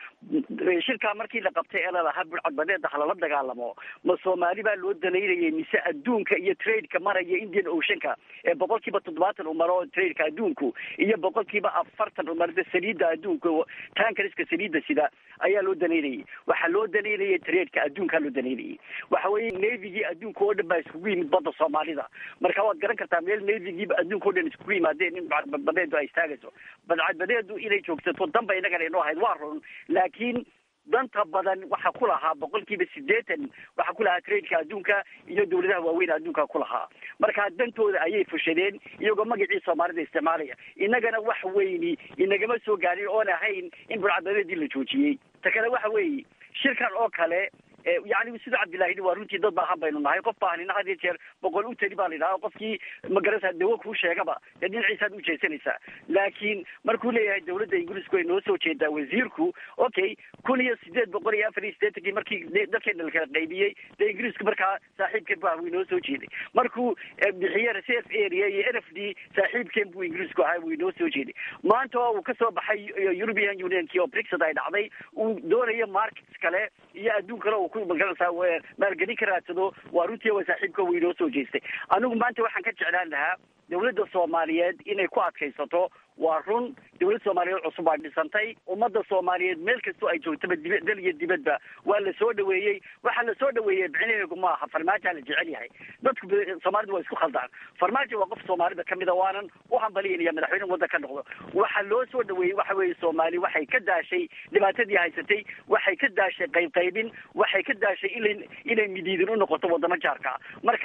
[SPEAKER 4] shirkaa markii la qabtay ee lalahaa burcad badeeda halala dagaalamo ma soomaali baa loo dalaynayay mise adduunka iyo tradeka maraya indian oceanka ee boqol kiiba toddobaatan u maro tradeka adduunku iyo boqol kiiba afartan u marda saliidda adduunka tankariska saliidda sida ayaa loo dalaynayay waxaa loo dalaynayay tradeka adduunkaa loo dalaynayay waxa weeye navigii adduunka oo dhan baa iskugu yimid badda soomaalida marka waad garan kartaa meel navigiiba adduunka o dhan iskugu yimaadeen in badbadeedu ay istaagayso badcadbadeedu inay joogsato danba inagana inoo ahayd waa run laakiin danta badan waxaa ku lahaa boqol kiiba sideetan waxaa ku lahaa tradeka adduunka iyo dawladaha waaweyn adduunka ku lahaa marka dantooda ayay fushadeen iyagoo magacii soomaalida isticmaalaya innagana wax weyni inagama soo gaarin oon ahayn in burcadbadeedii la joojiyey ta kale waxa weeye shirkan oo kale yani sida cabdillahi waa runtii dad baahan baynu nahay qof baahanina had iyo jeer boqol u teli baa la yidhaha qofkii magarasa dawo kuu sheegaba dee dhinaciisaad u jeesanaysaa laakiin markuu leeyahay dawladda ingiriisku ay noo soo jeedaa wasiirku okay kun iyo sideed boqol iyo afar iyo sideetankii markii dalkeena lakala qaybiyey dee ingiriisku markaa saaxiibkeen bu way noo soo jeeday markuu bixiye reserve area iyo n f d saaxiibkeen buu ingiriisku ahaa way noo soo jeeday maanta oo uu kasoo baxay european unionkii oo brixit ay dhacday uu doonayo markets kale iyo adduun kale uu magaranaysaa maalgelin ka raadsado waa runtii waa saaxiibka way noo soo jeestay anigu maanta waxaan ka jeclaan lahaa dawladda soomaaliyeed inay ku adkaysato waa run dawladda soomaaliyeed cusub baa dhisantay ummadda soomaaliyeed meel kastoo ay joogtaba diba dal iyo dibadba waa la soo dhaweeyey waxaa la soo dhaweeyey micnaheegu ma aha farmaajoa la jecel yahay dadku soomaalidu waa isku khaldaan farmaajo waa qof soomaalida kamid a waanan u hambaliyinaya madaxweyne waddan ka noqdo waxaa loo soo dhaweeyey waxa weeye soomaali waxay ka daashay dhibaatadii haysatay waxay ka daashay qaybqaybin waxay ka daashay ina inay midiidin u noqoto wadamo jaarka marka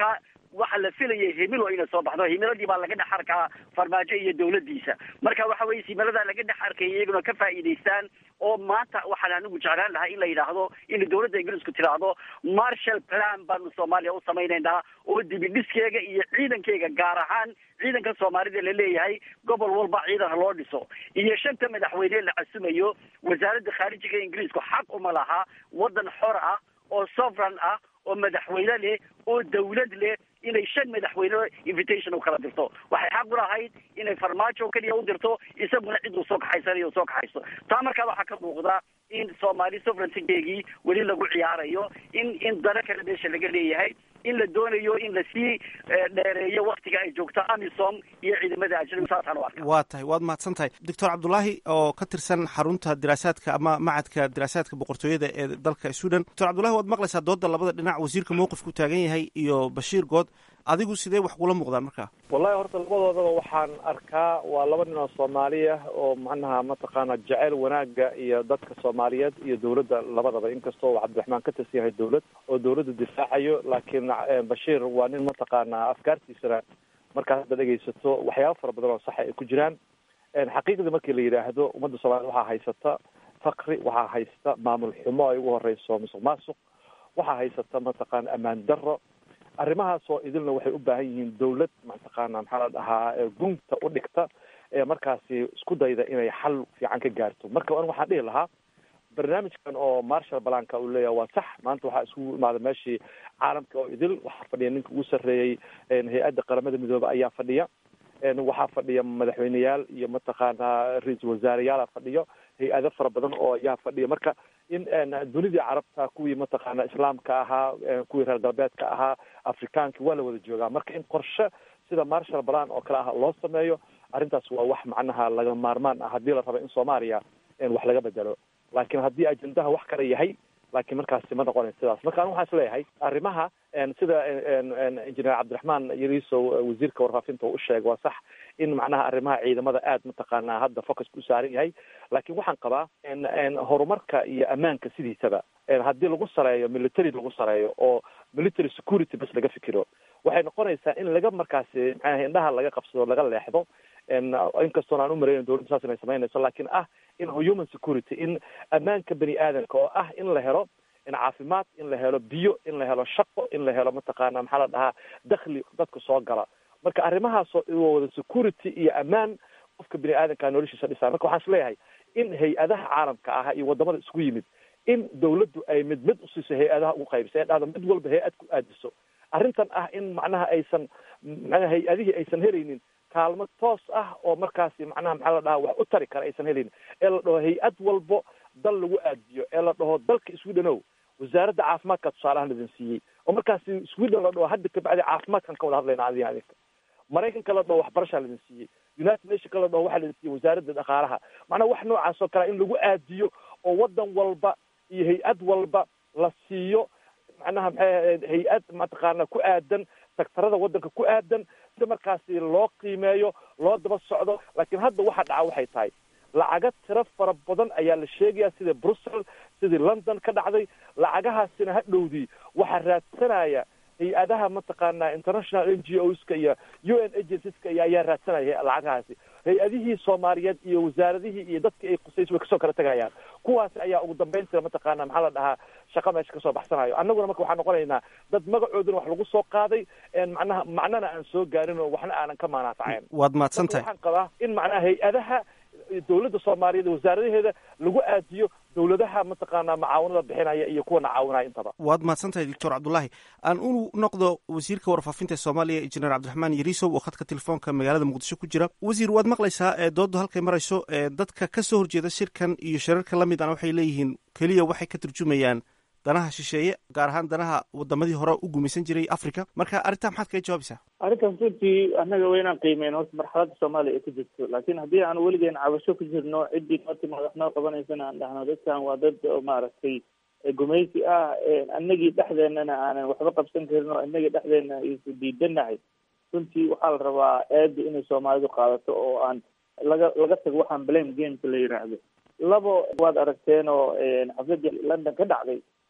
[SPEAKER 4] waxa la filayay himilo inay soo baxdo himiladii baa laga dhex arkaa farmaajo iyo dawladdiisa marka waxa weye himiladaa laga dhex arkaya iyaguna ka faa'iidaystaan oo maanta waxaan anigu jeclaan lahaa in la yidhaahdo in dawladda ingiriisku tidhaahdo marshal plan baanu soomaaliya u samaynaynaa oo dibidhiskeega iyo ciidankeyga gaar ahaan ciidanka soomaalida la leeyahay gobol walba ciidan ha loo dhiso iyo shanta madaxweyne la casumayo wasaaradda khaarijiga ingiriisku xaq uma laha waddan xor ah oo sovereign ah oo madaxweyne leh oo dawlad leh inay shan madaxweyne invitation u kala dirto waxay xaq u lahayd inay farmaajo keliya u dirto isaguna cid uu soo kaxaysanayo soo kaxayso taa markaa waxaa ka muuqda in soomaali sovereigntygeegii weli lagu ciyaarayo in in dana kale meesha laga leeyahay in la doonayo in lasii dheereeyo waktiga ay joogto amisom iyo ciidamada ajnabi saasaan u arka
[SPEAKER 7] waa tahay waad mahadsan tahay doctor cabdulaahi oo ka tirsan xarunta diraasaadka ama macadka diraasaadka boqortooyada ee dalka sudan doctor cabdulahi waad maqlaysaa dooda labada dhinac wasiirka mowqifku taagan yahay iyo bashiir good adigu sidee wax kula muuqdaan marka
[SPEAKER 13] wallahi horta labadoodaba waxaan arkaa waa laba nin oo soomaaliya oo macnaha mataqaana jeceyl wanaaga iyo dadka soomaaliyeed iyo dawladda labadaba inkastoo uu cabdiraxmaan ka tirsan yahay dawlad oo dawladda difaacayo laakiin bashiir waa nin mataqaana afkaartiisana markaad hadda dhegaysato waxyaaba fara badan oo saxa ay ku jiraan xaqiiqdii markii la yidhaahdo ummadda soomaaliyed waxaa haysata fakri waxaa haysta maamul xumo ay ugu horeyso musuq maasuq waxaa haysata mataqaana ammaan darro arrimahaasoo idilna waxay u baahan yihiin dawlad mataqaana maxaa la dhahaa gunta u dhigta ee markaasi isku dayda inay xal fiican ka gaarto marka an waxaan dhihi lahaa barnaamijkan oo marshal balanka uu leeyahay waa sax maanta waxaa isugu imaaday meeshii caalamka oo idil waxaa fadhiya ninka ugu sarreeyey hay-adda qaramada midoobe ayaa fadhiya waxaa fadhiya madaxweyneyaal iyo mataqaana ra-iisul wasaareyaala fadhiyo hay-ado fara badan oo ayaa fadhiya marka in dunidii carabta kuwii mataqaana islaamka ahaa kuwii reer galbeedka ahaa afrikaanki waa la wada joogaa marka in qorshe sida marshal balan oo kale ah loo sameeyo arrintaas waa wax macnaha laga maarmaan ah haddii la rabo in soomaaliya wax laga bedelo laakiin haddii ajendaha wax kale yahay laakiin markaasi ma noqonayo sidaas marka anu waxaan isleeyahay arrimaha sida injineer cabdiraxmaan yariisow wasiirka warfaafinta uu usheegay waa sax in macnaha arrimaha ciidamada aad mataqaana hadda focuska u saaran yahay laakiin waxaan qabaa horumarka iyo ammaanka sidiisaba haddii lagu sareeyo military lagu sareeyo oo military security bas laga fikiro waxay noqonaysaa in laga markaasi macnaha indhaha laga qabsado laga leexdo inkastoon aan u marayna dowladda saas inay samaynayso laakiin ah in human security in ammaanka bani aadamka oo ah in la helo in caafimaad in la helo biyo in la helo shaqo in la helo mataqaana maxaa la dhahaa dakhli dadka soo gala marka arrimahaasoo wada security iyo ammaan qofka bini aadamka noloshiisa dhisaa marka waxaan isleeyahay in hay-adaha caalamka ah iyo wadamada isku yimid in dawladdu ay mid mid usiiso hay-adaha ugu qaybisa ee dhahdo mid walba hay-ad ku aadiso arrintan ah in macnaha aysan macnaha hay-adihii aysan helaynin kaalmo toos ah oo markaasi macnaha maxaa la dhahaa wax u tari kara aysan helin ee la dhaho hay-ad walbo dal lagu aadiyo ee la dhaho dalka swedenow wasaaradda caafimaadka tusaalahan idin siiyey oo markaasi sweden la dhaho hadda kabacdi caafimaadkan ka wada hadlayna adiga adinka maraykanka la dhaho waxbarashaa laidin siiyey united nationka la dhaho waxaa laidin siiyey wasaaradda dhaqaalaha macnaha wax noocaas oo kale in lagu aadiyo oo wadan walba iyo hay-ad walba la siiyo macnaha maxay hay-ad mataqaana ku aadan sektarada wadanka ku aadan si markaasi loo qiimeeyo loo daba socdo laakiin hadda waxa dhaca waxay tahay lacaga tiro fara badan ayaa la sheegaya sida brussel sidii london ka dhacday lacagahaasina ha dhowdii waxaa raadsanaya hay-adaha mataqaana international n g oska iyo u n agencies-ka iyo ayaa raadsanaya lacagahaasi hay-adihii soomaaliyeed iyo wasaaradihii iyo dadkii ay qusays way kasoo kala tegayaan kuwaasi ayaa ugu dambayntii mataqaana maxaa la dhahaa shaqa meesha kasoo baxsanayo annaguna marka waxaan noqonaynaa dad magacooduna wax lagu soo qaaday macnaha macnana aan soo gaarin oo waxna aanan ka maanaafacayn
[SPEAKER 7] waad mahadsan tahay
[SPEAKER 13] waxaan qabaa in macnaha hay-adaha dawladda soomaaliyeed wasaaradaheeda lagu aadiyo dawladaha mataqaana macaawinada bixinaya iyo kuwana caawinaya intaba
[SPEAKER 7] waad mahadsan tahay doctor cabdulaahi aan u noqdo wasiirka warfaafinta soomaaliya injineer cabdiraxmaan yariisow oo khadka telefoonka magaalada muqdisho ku jira wasiir waad maqlaysaa ee doodda halkay marayso ee dadka ka soo horjeeda shirkan iyo shirarka la mid ana waxay leeyihiin keliya waxay ka turjumayaan danaha shisheeye gaar ahaan danaha wadamadii hore u gumaysan jiray africa marka arrintaa maxaad kaga jawaabaysaa
[SPEAKER 5] arrintaas runtii annaga waa inaan qiimeyn horta marxaladda soomaaliya ay ku jirto laakiin haddii aan weligeen cabasho ku jirno ciddii noo timaad wax noo qabanaysana aan dhahno dadkan waa dad oo maaragtay gumaysi ah annagii dhexdeenana aanan waxba qabsan karin oo innagii dhexdeena isu diidanahay runtii waxaa la rabaa aada inay soomaalidu qaadato oo aan laga laga tago waxaan blame gameka la yidhaahdo labo waad aragteen oo xafladii london ka dhacday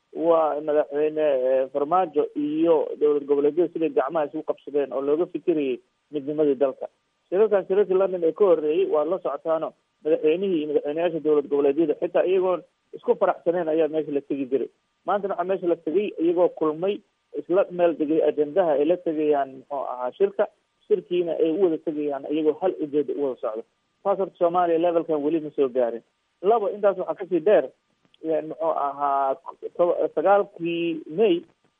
[SPEAKER 5] waa madaxweyne farmaajo iyo dowlad goboleedyada siday gacmaha isugu qabsadeen oo looga fikirayay midnimadii dalka shirarkan shirarkii london ee ka horreeyey waad la socotaano madaxweynihii iyo madaxweyneyaasha dowlad goboleedyada xitaa iyagoon isku faraxsaneen ayaa meesha la tegi jiray maantana waxaa meesha la tegay iyagoo kulmay isla meel degay ajendaha ay la tegayaan muxuu ahaa shirka shirkiina ay u wada tegayaan iyagoo hal ujeeda u wada socdo taas horta soomaaliya levelkan weli ma soo gaarin laba intaas waxaa kasii dheer muxuu ahaa sagaalkii may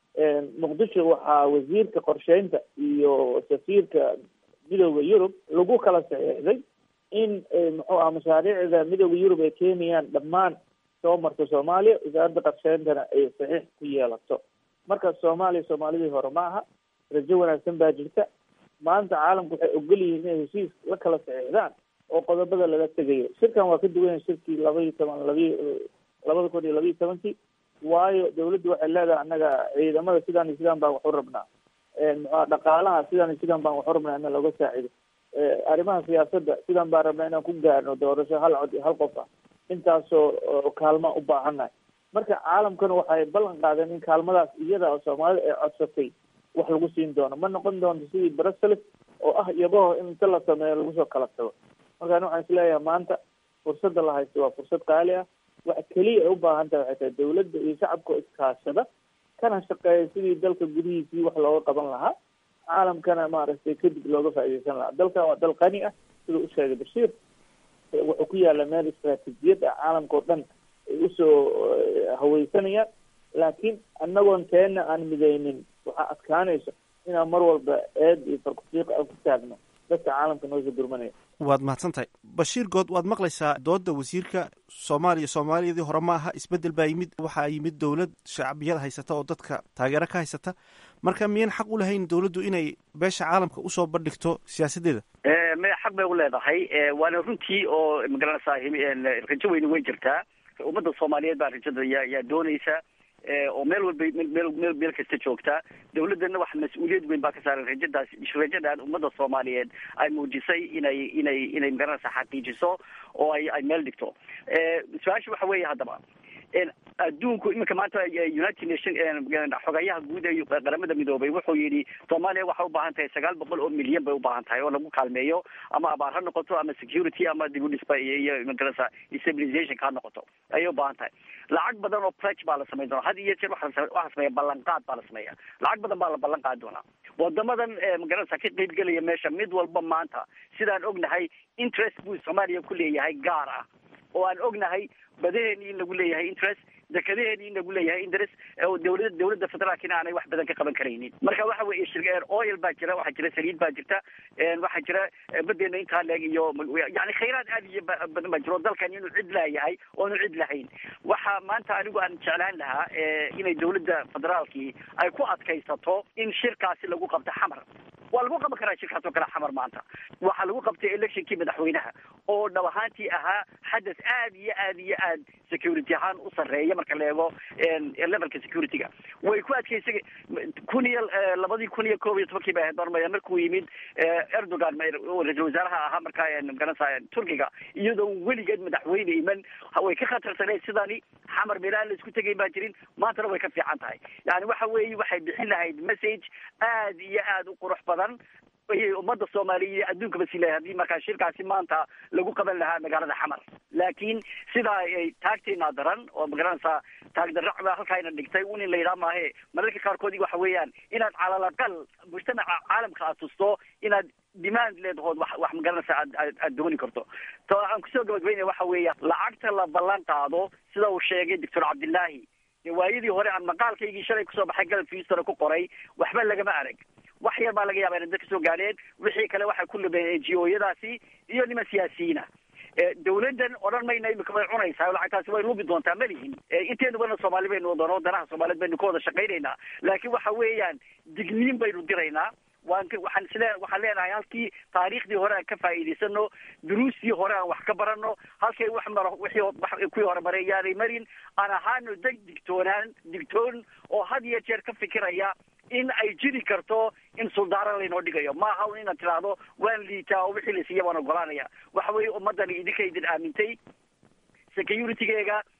[SPEAKER 5] muqdisho waxaa wasiirka qorsheynta iyo safiirka midooda yurub lagu kala saxiixday in muxuu aha mashaariicda midooda yurub ay keenayaan dhammaan soo marto soomaaliya wasaaradda qorsheyntana ay saxiix ku yeelato marka soomaaliya soomaalidii hore ma aha rajo wanaagsan baa jirta maanta caalamku waxay ogol yihiin inay heshiis la kala saxiixdaan oo qodobada laga tegayo shirkan waa ka duwan yahay shirkii laba iyo toban labiy labada kun iyo labiiyo tobankii waayo dawladdu waxay leedahay annaga ciidamada sidaan iyo sidaan baan wax u rabnaa muxua dhaqaalaha sidaan iyo sidaan baan wax u rabnaa ina looga saacido arrimaha siyaasadda sidaan baan rabnaa inaan ku gaarno doorasho hal cod iyo hal qof ah intaasoo kaalma u baahannahay marka caalamkana waxay ballan qaadeen in kaalmadaas iyada oo soomaalida ay codsatay wax lagu siin doono ma noqon doonto sidii brussels oo ah iyabaho in inta la sameeyo lagu soo kala tago markaan waxaan isleeyahay maanta fursadda la haysto waa fursad qaali ah waxa keliya ay u baahan tahay waxay tahay dawladda iyo shacabka oo iskaashada kana shaqeeya sidii dalka gudihiisii wax looga qaban lahaa caalamkana maaragtay kadib looga faaideysan lahaa dalkan waa dal qani ah siduu u sheegay bashiir wuxuu ku yaalla meel istraatiijiyad ah caalamka oo dhan ay usoo haweysanayaan laakiin annagoon teena aan midaynin waxaa adkaanaysa inaan mar walba eed iyo farkufiiq aan ku taagno dadka caalamka noosoo gurmanaya
[SPEAKER 7] waad mahadsan tahay bashiir good waad maqlaysaa dooda wasiirka soomaaliya soomaaliyadii hore ma aha isbeddel baa yimid waxaa yimid dowlad shacbiyada haysata oo dadka taageero ka haysata marka miyan xaq u lahayn dowladdu inay beesha caalamka usoo bandhigto siyaasaddeeda
[SPEAKER 4] maya xaq bay u leedahay waana runtii oo magaranaysaa rajo weyni way jirtaa ummadda soomaaliyeed baa rajada yaa yaa doonaysa oo meel walba meel meel meel kasta joogta dawladdana wax mas-uuliyad weyn baa ka saaran rajadaas rajadan ummadda soomaaliyeed ay muujisay inay inay inay magaranaysa xaqiijiso oo ay ay meel dhigto su-aasha waxa weeye haddaba adduunku iminka maanta united nation xogayaha guud ee qaramada midoobay wuxuu yidhi soomaaliya waxay u baahan tahay sagaal boqol oo milyan bay u baahan tahay oo lagu kaalmeeyo ama abaar ha noqoto ama security ama dib u dhisba iyo magarasa stabilizationka ha noqoto ayay u baahan tahay lacag badan oo pledge baa la samayn doona had iyo jeer waxa waxa sameeya ballanqaad baa la sameeya lacag badan baa la ballan qaadi doonaa wadamadan magarasa ka qeyb gelaya meesha mid walba maanta sidaan ognahay interest buu soomaaliya ku leeyahay gaar ah oo aan ognahay badaheeni in lagu leeyahay interest dekadaheeni in lagu leeyahay interest oo dawlada dawladda federaalkina aanay wax badan ka qaban karaynin marka waxa weeye shir oil baa jira waxaa jira saliid baa jirta waxaa jira badeena intaa leeg iyo yani khayraad aad iyo badan baa jira oo dalkan inuu cid laayahay oonu cid lahayn waxa maanta anigu aan jeclaan lahaa inay dawladda federaalkii ay ku adkaysato in shirkaasi lagu qabto xamar waa lagu qaban karaa shirkaas oo kale xamar maanta waxaa lagu qabtay electionkii madaxweynaha oo dhab ahaantii ahaa xadas aad iyo aad iyo aad security ahaan u sarreeya marka la eego levelka security-ga way ku adkeysa kun iyo labadii kun iyo koob iyo tobankii bay ahayd marmaya markuu yimid erdogan ra-isul wasaaraha ahaa markaa magaranasa turkiga iyadoo weligeed madaxweyne iman way ka khatarsaneed sidani xamar meel aan la isku tegayn baa jirin maantana way ka fiican tahay yani waxa weeye waxay bixin lahayd message aad iyo aad u qurux badan ayay ummadda soomaaliya iyo adduunkaba si lahay haddii markaa shirkaasi maanta lagu qaban lahaa magaalada xamar laakiin sidaa ay taagteena daran oo magaranaysaa taagdarracda halkaayna dhigtay un in la yidhaha maahe mararka qaarkood waxa weeyaan inaad calal aqal mujtamaca caalamka aad tusto inaad demand leedahood wax wax magaranaysa aad aad aad dooni karto to aan kusoo gabagabaynaya waxa weeya lacagta la ballan qaado sida uu sheegay doctor cabdillaahi waayadii hore aan maqaalkaygii shalay kusoo baxay galabka houstona ku qoray waxba lagama arag wax yar baa laga yaaba inay dad kasoo gaadheen wixii kale waxay ku lumeen n g o yadaasi iyo niman siyaasiyiina dawladdan odhan mayna imika way cunaysaa lacagtaasi way lubi doontaa malihin inteenubana soomaali baynu wadano wadanaha soomaaliyeed baynu ka wada shaqaynaynaa laakiin waxa weeyaan digniin baynu diraynaa waan waxaan isle waxaan leenahay halkii taariikhdii hore aan ka faa'iidaysano duruustii hore aan wax ka barano halkay wax maro wixii kuwii hore maray yaanay marin aan ahaano deg digtoonaan digtoon oo had iyo jeer ka fikiraya in ay jiri karto in suldaaran laynoo dhigayo maaha un inaad tidhaahdo waan liitaa oo wixii la siiya waan ogolaanaya waxa weeye ummaddani idinka idin aamintay security-geega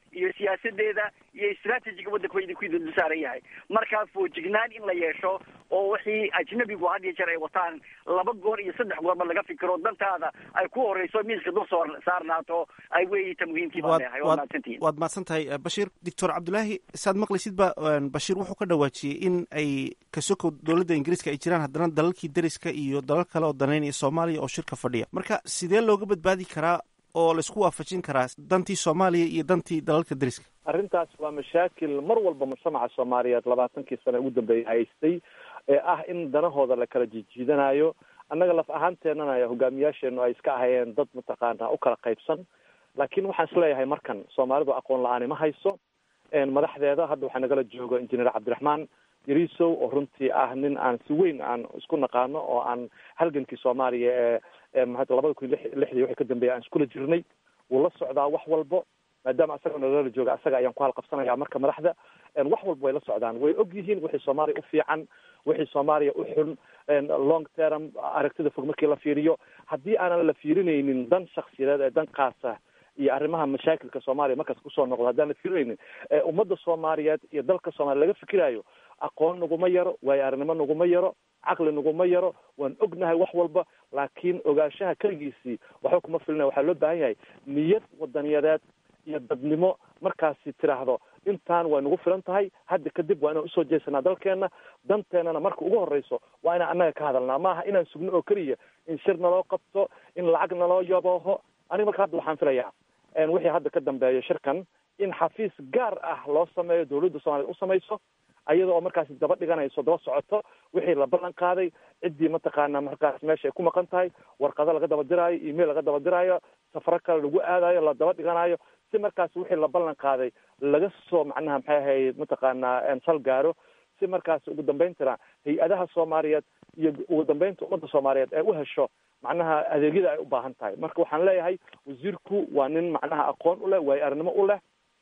[SPEAKER 4] iyo siyaasadeeda iyo istraatijiga waddanka wa idinku idin saaran yahay markaa foojignaan in la yeesho oo wixii ajnabigu had iyo jeer ay wataan laba goor iyo saddex goorba laga fikiro dantaada ay ku horeyso miiska dul soo saarnaato ay weeyita muhiimkii baan leeyahay waa mahadsantihiin
[SPEAKER 7] waad mahadsan tahay bashiir doctor cabdulaahi saad maqlaysid ba bashiir wuxuu ka dhawaajiyey in ay kasokow dowladda ingiriiska ay jiraan haddana dalalkii deriska iyo dalal kale oo daneynaya soomaaliya oo shirka fadhiya marka sidee looga badbaadi karaa oo laisku waafajin karaa dantii soomaaliya iyo dantii dalalka deriska
[SPEAKER 13] arrintaas waa mashaakil mar walba mujtamaca soomaaliyeed labaatankii sane ugu dambeeyay haystay ee ah in danahooda la kala jijiidanayo annaga laf ahaanteenana hogaamiyaasheenu ay iska ahayeen dad mataqaana u kala qaybsan laakiin waxaan isleeyahay markan soomaalidu aqoon la-aani ma hayso madaxdeeda hadda waxaa nagala joogo injineer cabdiraxmaan yarisow oo runtii ah nin aan si weyn aan isku naqaano oo aan halgankii soomaaliya ee labada kun lixdii wixii ka dambeeya aan iskula jirnay wuu la socdaa wax walbo maadaama asaga nagala jooga asaga ayaan ku halqabsanaya marka madaxda wax walba way la socdaan way og yihiin wixii soomaaliya u fiican wixii soomaaliya u xun long term aragtida fog markii la fiiriyo haddii aanan la fiirinaynin dan shaksiyadeed ee dan kaasa iyo arrimaha mashaakilka soomaaliya markaas kusoo noqdo haddaan la fiirinaynin ummadda soomaaliyeed iyo dalka soomaaliya laga fikirayo aqoon naguma yaro waayo arrinimo naguma yaro caqli naguma yaro waan ognahay wax walba laakiin ogaanshaha keligiisii waxba kuma filina waxaa loo baahan yahay niyad wadaniyadeed iyo dadnimo markaasi tiraahdo intaan way nagu filan tahay hadda kadib waa inaan usoo jeesanaa dalkeena danteenana marka ugu horeyso waa inaan annaga ka hadalnaa maaha inaan sugno oo keliya in shir naloo qabto in lacag naloo yabooho aniga marka hadda waxaan filayaa wixii hadda ka dambeeya shirkan in xafiis gaar ah loo sameeyo dawladda soomaliya u samayso ayada oo markaasi daba dhiganayso daba socoto wixii la ballan qaaday ciddii mataqaana markaas meesha ay ku maqan tahay warqado laga daba diraayo email laga daba diraayo safaro kale lagu aadayo la daba dhiganayo si markaas wixii la ballan qaaday laga soo macnaha maxay ahayd mataqaana sal gaaro si markaas ugu dambayntana hay-adaha soomaaliyeed iyo ugu dambeynta ummadda soomaaliyeed ay u hesho macnaha adeegyada ay u baahan tahay marka waxaan leeyahay wasiirku waa nin macnaha aqoon u leh waayo arnimo u leh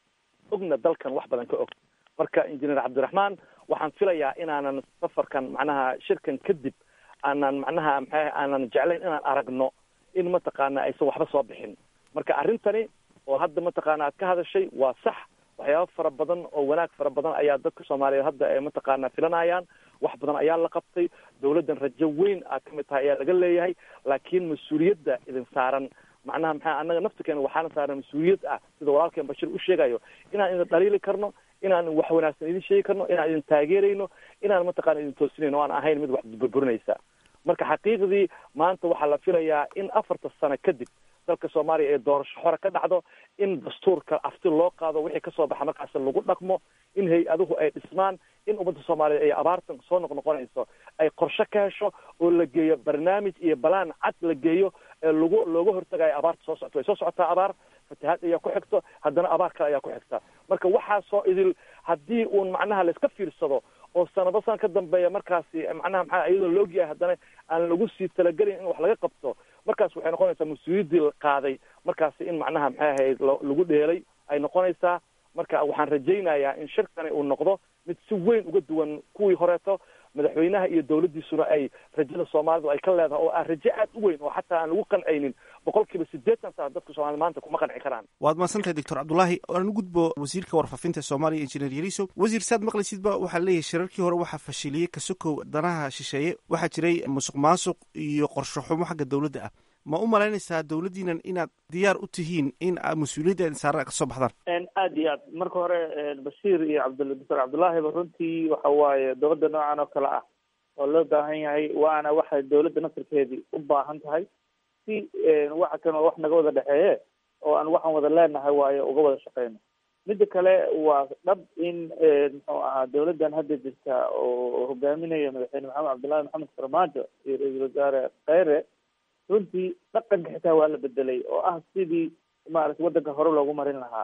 [SPEAKER 13] ogna dalkan wax badan ka og marka injineer cabdiraxmaan waxaan filayaa inaanan safarkan macnaha shirkan kadib aanan macnaha maxay aanan jeclayn inaan aragno in mataqaana aysan waxba soo bixin marka arrintani oo hadda mataqaana aad ka hadashay waa sax waxyaaba fara badan oo wanaag fara badan ayaa dadka soomaaliyeed hadda ay mataqaana filanayaan wax badan ayaa la qabtay dawladdan rajo weyn aad kamid tahay ayaa laga leeyahay laakiin mas-uuliyadda idin saaran macnaha maxaa annaga naftirkeena waxaana saaran mas-uuliyad ah sida walaalkeen bashir u sheegayo inaan idin dhaliili karno inaan wax wanaagsan idin sheegi karno inaan idin taageerayno inaan mataqana idin toosinayno o aan ahayn mid wax burburinaysa marka xaqiiqdii maanta waxaa la filayaa in afarta sano kadib dalka soomaaliya ee doorasho hore ka dhacdo in dastuurka afti loo qaado wixii kasoo baxa markaas lagu dhaqmo in hay-aduhu ay dhismaan in ummadda soomaaliyeed ay abaartan soo noqnoqonayso ay qorshe ka hesho oo la geeyo barnaamij iyo balaan cad la geeyo ee lagu looga hortagayo abaarta soo socto way soo socotaa abaar fatahaad ayaa ku xigto haddana abaar kale ayaa ku xigta marka waxaasoo idil haddii uun macnaha layska fiirsado oo sanado san ka dambeeya markaasi macnaha maxaa iyadoo la ogyahay haddana aan lagu sii talagelin in wax laga qabto markaas waxay noqonaysaa mas-uuliyaddii la qaaday markaasi in macnaha maxay ahayd lagu dheelay ay noqonaysaa marka waxaan rajaynayaa in shirkani uu noqdo mid si weyn uga duwan kuwii horeeto madaxweynaha iyo dawladdiisuna ay rajada soomaalidu ay ka leedahay oo ah rajo aad u weyn oo xataa aan lagu qancaynin boqol kiiba siddeetan sana dadka soomaalida maanta kuma qanci karaan
[SPEAKER 7] waad mahadsantahay doctor cabdulaahi aan u gudbo wasiirka warfaafinta soomaaliya injineer yariso wasiir saad maqlaysidba waxaa leeyahay shirarkii hore waxaa fashiliyey kasokow danaha shisheeye waxaa jiray musuq maasuq iyo qorsho xumo xagga dowladda ah ma u malaynaysaa dawladdiinan inaad diyaar u tihiin in mas-uuliyadda saara ka soo baxdaan
[SPEAKER 5] aad iyo aad marka hore bashiir iyo cabd doctor cabdullaahiba runtii waxa waaye dowladda noocan oo kale ah oo loo baahan yahay waana waxay dowladda naftirkeedii u baahan tahay si waxa kan oo wax naga wada dhexeeye oo aan waxaan wada leenahay waayo uga wada shaqeyno midda kale waa dhab in muxuu ahaa dowladdan hadda jirta oo hogaaminaya madaxweyne maxamed cabdullahi maxamed farmaajo iyo ra-iisul wasaare kheyre runtii dhaqanka xitaa waa la bedelay oo ah sidii maarata waddanka hore loogu marin lahaa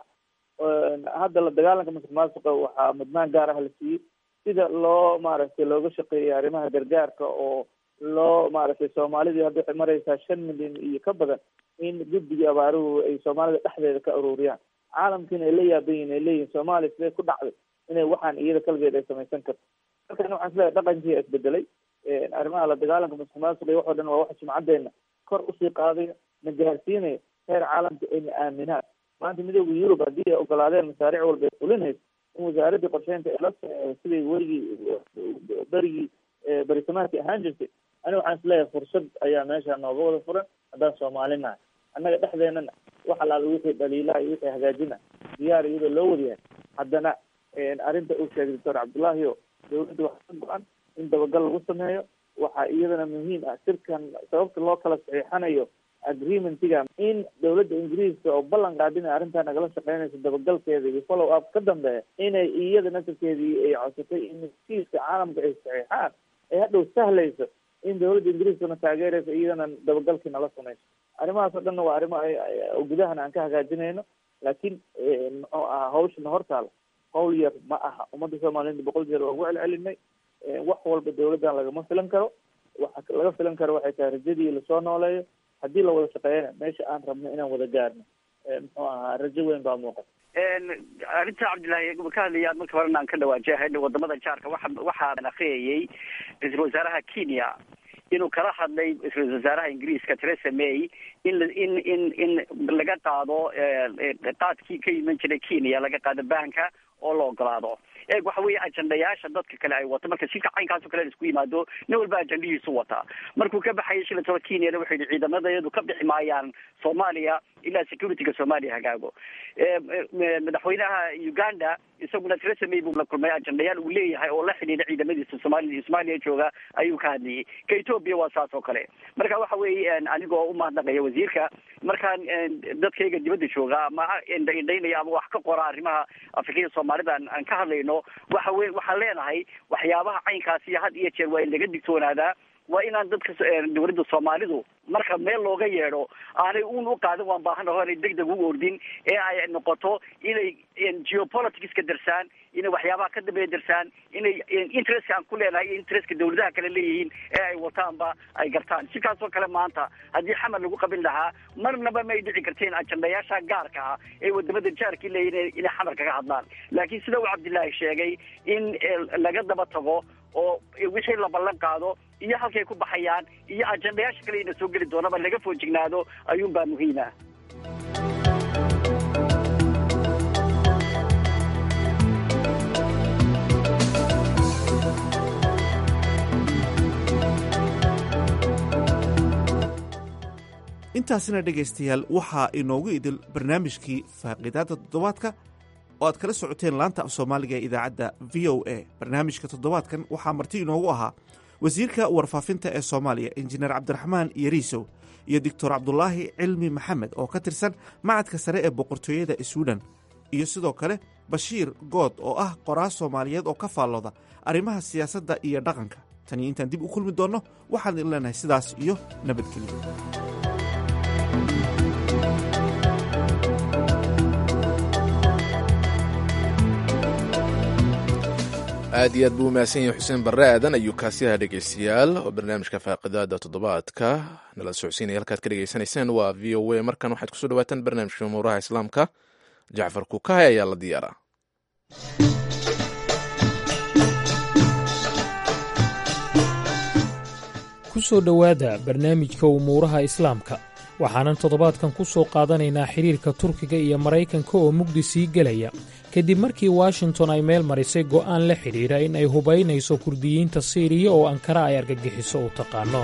[SPEAKER 5] hadda la dagaalanka masuq maasuqa waxaa mudnaan gaar ah la siiyey sida loo maaragtay looga shaqeeyay arrimaha gargaarka oo loo maaragtay soomaalidii hadda waxay mareysaa shan milyan iyo ka badan in guddigii abaaruhu ay soomaalida dhexdeeda ka ururiyaan caalamkiina ay la yaaban yihin ay leeyihin soomaaliya sidee ku dhacday inay waxaan iyada kaligeed ay samaysan karto markana waxaan isleeyahay dhaqankii isbedelay arrimaha la dagaalanka masuq maasuqa iyo waxoo dhan waa waxa sumcadeena kor usii qaadayo na gaarsiinayo heer caalamka ayna aaminaan maanta midooda yurub haddii ay ogolaadeen masaariic walba ay fulinayso in wasaaraddii qorsheynta ay la siday werigii berigii berisamaadkii ahaan jirtay aniga waxaan isleeyahay fursad ayaa meesha nooga wada furan haddaan soomaali nahay annaga dhexdeenana wax alaala wixii dhaliilaha iyo wixii hagaajina diyaar iyadoo loo wadayahay haddana arrinta uu sheegay doctor cabdullaahi o dawladda waxaa ka go-an in dabagal lagu sameeyo waxaa iyadana muhiim ah sirkan sababta loo kala saxiixanayo agreementiga in dawladda ingiriiska oo ballan qaadin arrintaa nagala shaqeynayso dabagalkeeda iyo follow up ka dambeeya inay iyada nasabkeedii ay codsatay in heshiiska caalamka ay saxiixaan ay hadhow sahlayso in dawladda ingiriiskana taageerayso iyadana dabagalkii nala samayso arrimahaas oo dhanna waa arrimo gudahana aan ka hagaajinayno laakiin muxuu ahaa hawshana hortaala hawl yar ma aha ummadda soomaaliyed boqol jeer waa ugu celcelinay wax walba dawladdan lagama filan karo waxa laga filan karo waxay tahay rajadii lasoo nooleeyo haddii la wada shaqeeyana meesha aan rabno inaan wada gaarno muxuu ahaa rajo weyn baa muuqata
[SPEAKER 4] arrinta cabdillahi ka hadlaya marka horena aan ka dhawaajahay wadamada jaarka waxa waxaan akriyayay ra-iisul wasaaraha kenya inuu kala hadlay ra-isul wasaaraha ingiriiska theresa may in in in in laga qaado qaadkii ka iman jiray kenya laga qaado baanka oo la ogolaado eeg waxa weeye ajandayaasha dadka kale ay wato marka shirka caynkaasoo kale la isku yimaado nin walba ajandahiisu wataa markuu ka baxayay shilataba kenyana wuxuu yihi ciidamadayadu ka bixi maayaan soomaaliya ilaa securityga soomaaliya hagaago madaxweynaha uganda isaguna theresa may buu la kulmay ajandayaal uu leeyahay oo la xidhiidha ciidamadiisa soomali soomaaliya jooga ayuu ka hadlayay ka ethoopia waa saas oo kale marka waxa weeye anigoo umahadnaqaya wasiirka markaan dadkayga dibadda jooga ama indhaynaya ama wax ka qora arrimaha afrikada soomaalida aan ka hadlayno waxa we waxaan leenahay waxyaabaha caynkaasi had iyo jeer waa in laga digtoonaadaa waa inaan dadka dawladda soomaalidu marka meel looga yeedho aanay un u qaadan waan baahanaho aanay deg deg u ordin ee ay noqoto inay geopoliticska darsaan inay waxyaabaha ka dambeeya darsaan inay interestka aan ku leenahay iyo interestka dawladaha kale leeyihiin ee ay wataanba ay gartaan sikaasoo kale maanta haddii xamar lagu qabin lahaa marnaba may dhici karteen ajandayaasha gaarka ah ee wadamada jaarkii leeyihin inay xamar kaga hadlaan laakiin sida uu cabdillaahi sheegay in laga daba tago oo wixii la ballan qaado iyo halkay ku baxayaan iyo ajandayaasha kale ina soo geli doonaba laga foojignaado ayuunbaa muhiim ah
[SPEAKER 7] intaasina dhegaystayaal waxaa inoogu idil barnaamijkii faaqiidaadda toddobaadka oo aad kala socoteen laanta af soomaaliga ee idaacadda v o a barnaamijka toddobaadkan waxaa marti inoogu ahaa wasiirka warfaafinta ee soomaaliya injineer cabdiraxmaan yariisow iyo doctor cabdulaahi cilmi maxamed oo ka tirsan macadka sare ee boqortooyada swiden iyo sidoo kale bashiir good oo ah qoraal soomaaliyeed oo ka faallooda arrimaha siyaasadda iyo dhaqanka tan iyo intaan dib u kulmi doonno waxaan idin leenahay sidaas iyo nabadgelyo
[SPEAKER 1] aad iyo aad buu umahadsan yahay xuseen barre aadan ayuu kaasiyaha dhegeystayaal oo barnaamijka faaqidaada toddobaadka nala socodsiinaya halkaad ka dhegeysanayseen waa v o a markan waxaad kusoo dhawaataan barnaamijka umuuraha islaamka jacfar kukahay ayaa la diyaaraa
[SPEAKER 10] ku soo dhowaada barnaamijka umuuraha islaamka waxaanan toddobaadkan ku soo qaadanaynaa xidhiirka turkiga iyo maraykanka oo mugdi sii gelaya kadib markii washington ay meel marisay go'aan la xidhiidha in ay hubaynayso kurdiyiinta siiriya oo ankara ay argagixiso u taqaano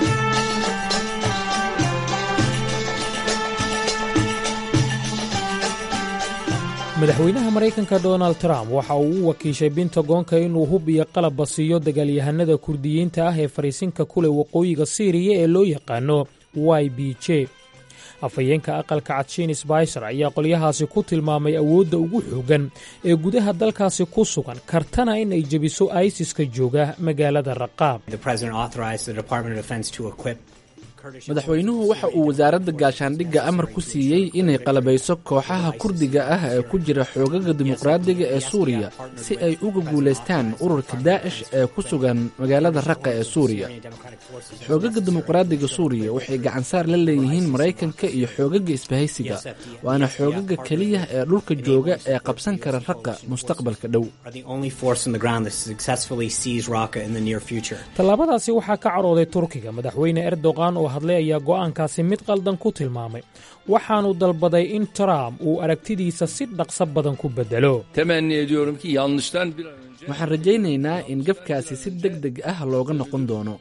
[SPEAKER 10] madaxweynaha maraykanka donald trump waxa uu u wakiishay bintagoonka inuu hub iyo qalabba siiyo dagaalyahanada kurdiyiinta ah ee fariisinka ku leh waqooyiga siiriya ee loo yaqaano y b j afhayeenka aqalka cadshiin sbaiser ayaa qolyahaasi ku tilmaamay awoodda ugu xooggan ee gudaha dalkaasi ku sugan kartana in ay jebiso isis-ka jooga magaalada raqaab
[SPEAKER 14] madaxweynuhu waxa uu wasaaradda gaashaandhigga amar ku siiyey inay qalabayso kooxaha kurdiga ah ee ku jira xoogaga dimuqraadiga ee suuriya si ay uga guulaystaan ururka daa'ish ee ku sugan magaalada raqa ee suuriya xoogaga dimuqraadiga suuriya waxay gacansaar la leeyihiin maraykanka iyo xoogaga isbahaysiga waana xoogaga keliya ee dhulka jooga ee qabsan kara raqa mustaqbalka dhow
[SPEAKER 10] tallaabadaasi waxaa ka carooday turkiga madaxweyne erdogan oo hadlay ayaa go'aankaasi mid qaldan ku tilmaamay waxaanu dalbaday in trump uu aragtidiisa si dhaqso badan ku beddelo
[SPEAKER 14] waxaan rajaynaynaa in gafkaasi si deg deg ah looga noqon doono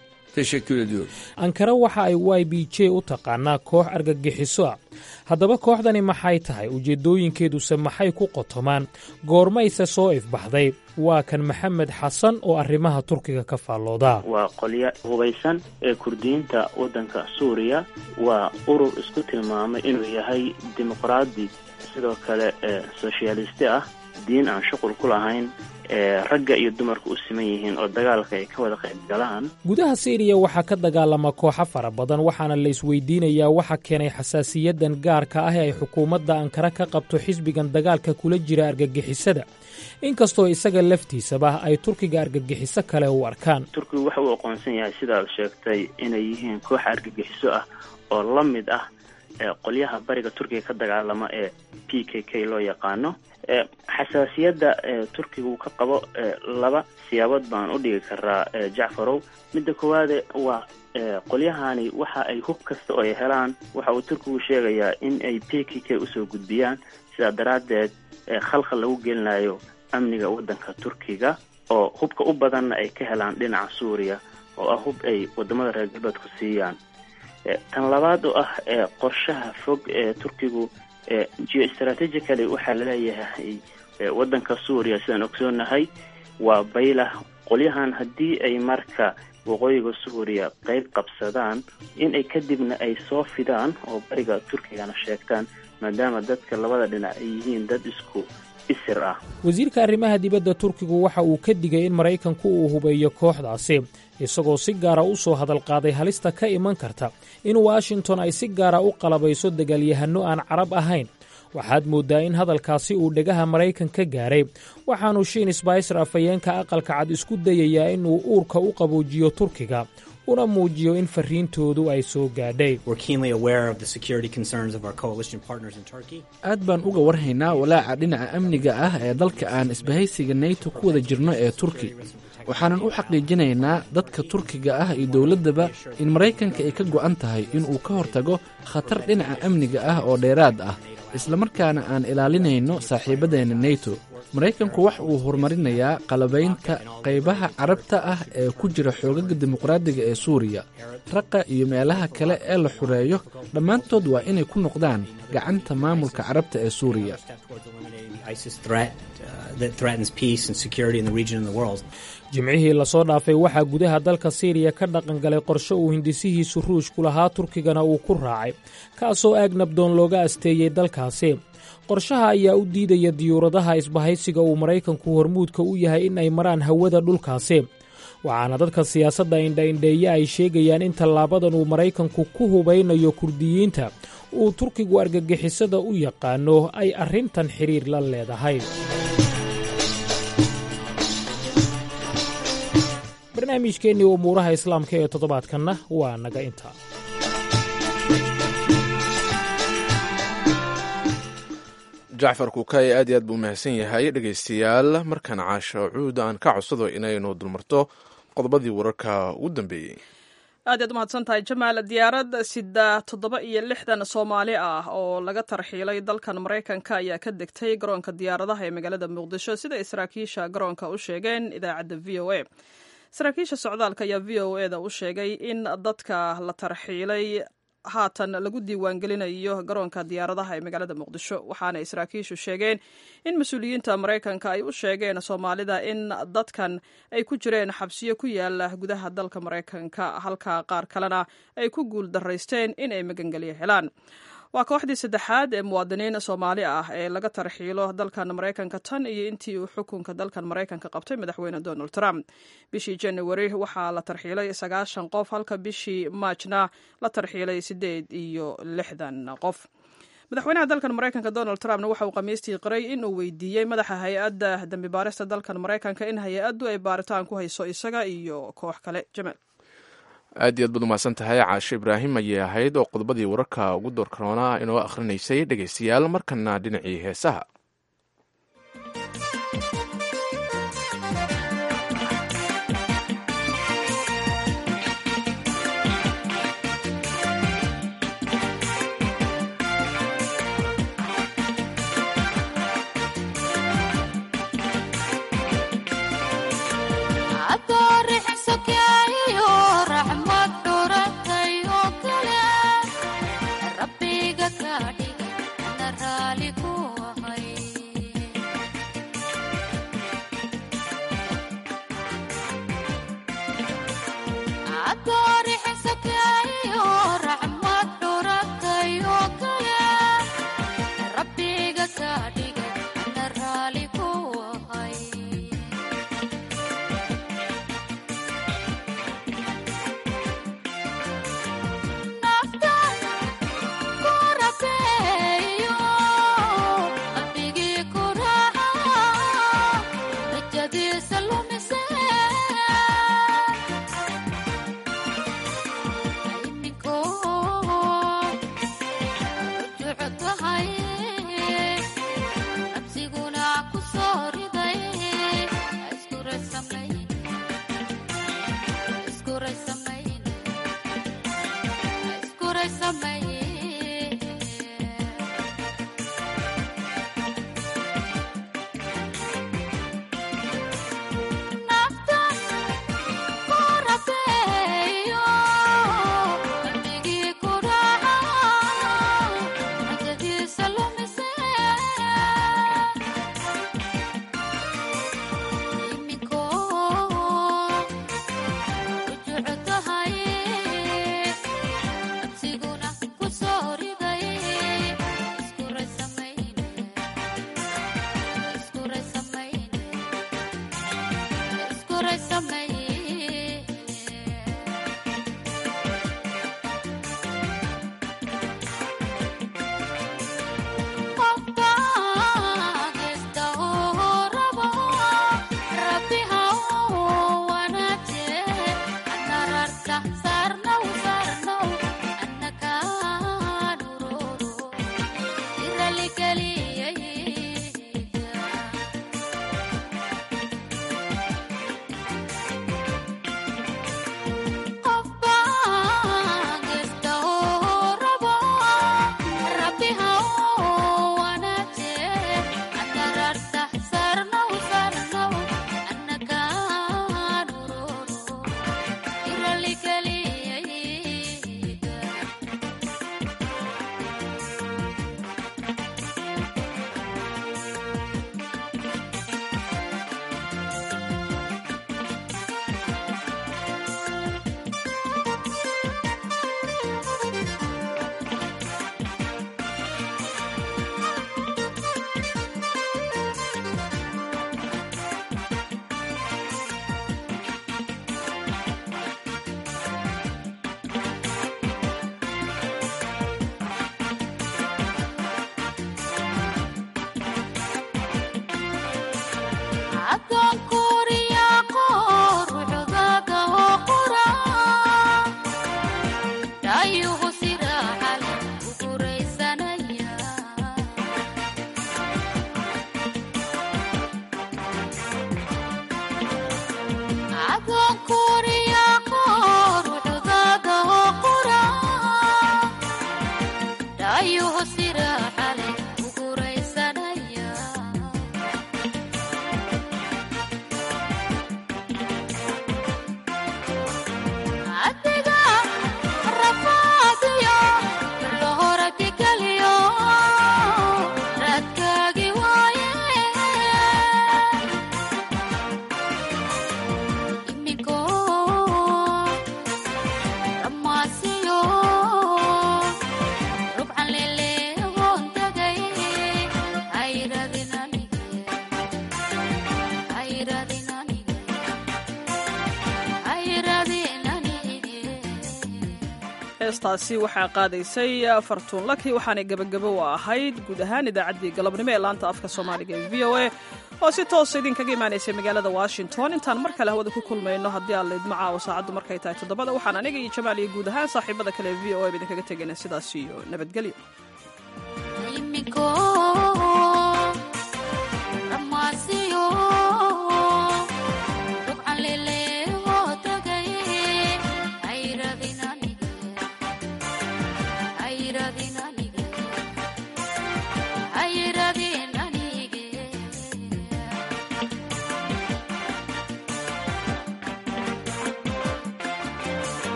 [SPEAKER 10] ankara waxa ay y b j u taqaanaa koox argagixiso ah haddaba kooxdani maxay tahay ujeeddooyinkeeduse maxay ku qotomaan goormayse soo ifbaxday waa kan maxamed xasan oo arrimaha turkiga ka faallooda
[SPEAKER 15] waa qolyo hubaysan ee kurdiyiinta waddanka suuriya waa urur isku tilmaamay inuu yahay dimuqraadi sidoo kale ee soshyaalisti ah diin aan shuqul ku lahayn ee ragga iyo dumarka u siman yihiin oo dagaalka ay ka wada qayb galaan
[SPEAKER 10] gudaha siiriya waxaa ka dagaalama kooxo fara badan waxaana la isweydiinayaa waxa keenay xasaasiyadan gaarka ah ee ay xukuumadda ankara ka qabto xisbigan dagaalka kula jira argagixisada inkastoo isaga laftiisaba ay turkiga argagixiso kale u arkaan
[SPEAKER 15] turkigu waxa uu aqoonsan yahay sidaad sheegtay inay yihiin koox argagixiso ah oo la mid ah qolyaha bariga turkiga ka dagaalama ee p k k loo yaqaano xasaasiyadda turkiga uu ka qabo laba siyaabood baan u dhigi karaa jacfarow midda koowaade waa qolyahani waxa ay hub kasta oo ay helaan waxa uu turkigu sheegayaa in ay p k k usoo gudbiyaan sidaa daraaddeed khalkhal lagu gelinayo amniga waddanka turkiga oo hubka u badanna ay ka helaan dhinaca suuriya oo ah hub ay wadamada reer galbeedku siiyaan tan labaad oo ah qorshaha fog ee turkigu geostrategically waxaa laleeyahay waddanka suuriya sidaan ogsoonahay waa baylah qolyahan haddii ay marka waqooyiga suuriya qayb qabsadaan in ay kadibna ay soo fidaan oo bariga turkigana sheegtaan maadaama dadka labada dhinac ay yihiin dad isku isir ah
[SPEAKER 10] wasiirka arrimaha dibadda turkigu waxa uu ka digay in maraykanku uu hubeeyo kooxdaasi isagoo si gaara u soo hadal qaaday halista ka iman karta in washington ay si gaara u qalabayso dagaalyahanno aan carab ahayn waxaad mooddaa in hadalkaasi uu dhegaha maraykan ka gaaray waxaanu shiin sbaiser afhayeenka aqalka cad isku dayayaa inuu uurka u qaboojiyo turkiga una muujiyo in fariintoodu ay soo gaadhay
[SPEAKER 14] aad baan uga warhaynaa walaaca dhinaca amniga ah ee dalka aan isbahaysiga neyto ku wada jirno ee turki waxaanan u xaqiijinaynaa dadka turkiga ah iyo dowladdaba in maraykanka ay ka go'an tahay inuu ka hortago khatar dhinaca amniga ah oo dheeraad ah islamarkaana aan ilaalinayno saaxiibadeenna neyto maraykanku wax uu horumarinayaa qalabaynta qaybaha carabta ah ee ku jira xoogaga dimuqraadiga ee suuriya raqa iyo meelaha kale ee la xureeyo dhammaantood waa inay ku noqdaan gacanta maamulka carabta ee suuriya
[SPEAKER 10] jimcihii lasoo dhaafay waxaa gudaha dalka siiriya ka dhaqangalay qorshe uu hindisihiisu ruushku lahaa turkigana uu ku raacay kaasoo aag nabdoon looga asteeyey dalkaasi qorshaha ayaa u diidaya diyuuradaha isbahaysiga uu maraykanku hormuudka u yahay in ay maraan hawada dhulkaasi waxaana dadka siyaasadda indhaindheeye ay sheegayaan in tallaabadan uu maraykanku ku hubaynayo kurdiyiinta uu turkigu argagixisada u yaqaano ay arrintan xidhiir la leedahay barnaamijkeennii umuuraha islaamka ee toddobaadkanna waa naga intaa
[SPEAKER 1] jacfar kuukay aad iyo aad buu mahadsan yahay dhegaystayaal markaan caasho cuud aan ka codsado inaynu dulmarto qodobadii wararka ugu dambeeyey
[SPEAKER 2] aad yaad umahadsan tahay jamaal diyaarad sida toddoba iyo lixdan soomaali ah oo laga tarxiilay dalkan maraykanka ayaa ka degtay garoonka diyaaradaha ee magaalada muqdisho sida ay saraakiisha garoonka u sheegeen idaacadda v o a saraakiisha socdaalka ayaa v o eda u sheegay in dadka la tarxiilay haatan lagu diiwaangelinayo garoonka diyaaradaha ee magaalada muqdisho waxaana ay saraakiishu sheegeen in mas-uuliyiinta maraykanka ay u sheegeen soomaalida in dadkan ay ku jireen xabsiyo ku yaala gudaha dalka maraykanka halka qaar kalena ay ku guul daraysteen in ay magangelyo helaan waa kooxdii saddexaad ee muwaadiniin soomaali ah ee laga tarxiilo dalkan maraykanka tan iyo intii uu xukunka dalkan maraykanka qabtay madaxweyne donald trump bishii january waxaa la tarxiilay sagaashan qof halka bishii maajna la tarxiilay siddeed iyo lixdan qof madaxweynaha dalkan maraykanka donald trumpna waxa uu khamiistii qiray inuu weydiiyey madaxa hay-adda dambi baarista dalkan maraykanka in hay-addu ay baaritaan ku hayso isaga iyo koox kale jamaal
[SPEAKER 1] aad iyo aad baad umahadsan tahay caashe ibraahim ayay ahayd oo qodobadii wararka ugu doorkaroonaa inoo akhrinaysay dhegaystayaal markana dhinacii heesaha
[SPEAKER 2] heestaasi waxaa qaadaysay fartuun laki waxaanay gebagabo u ahayd guud ahaan idaacaddii galabnimo ee laanta afka soomaaliga ee v o a oo si toosa idinkaga imaanaysay magaalada washington intaan mar kale hawada ku kulmayno haddii aan laydmo caawo saacaddu markay tahay toddobada waxaan aniga iyo jamaal iyo guud ahaan saaxiibada kale ee v o a ba idinkaga tegayna sidaas iyo nabadgelyo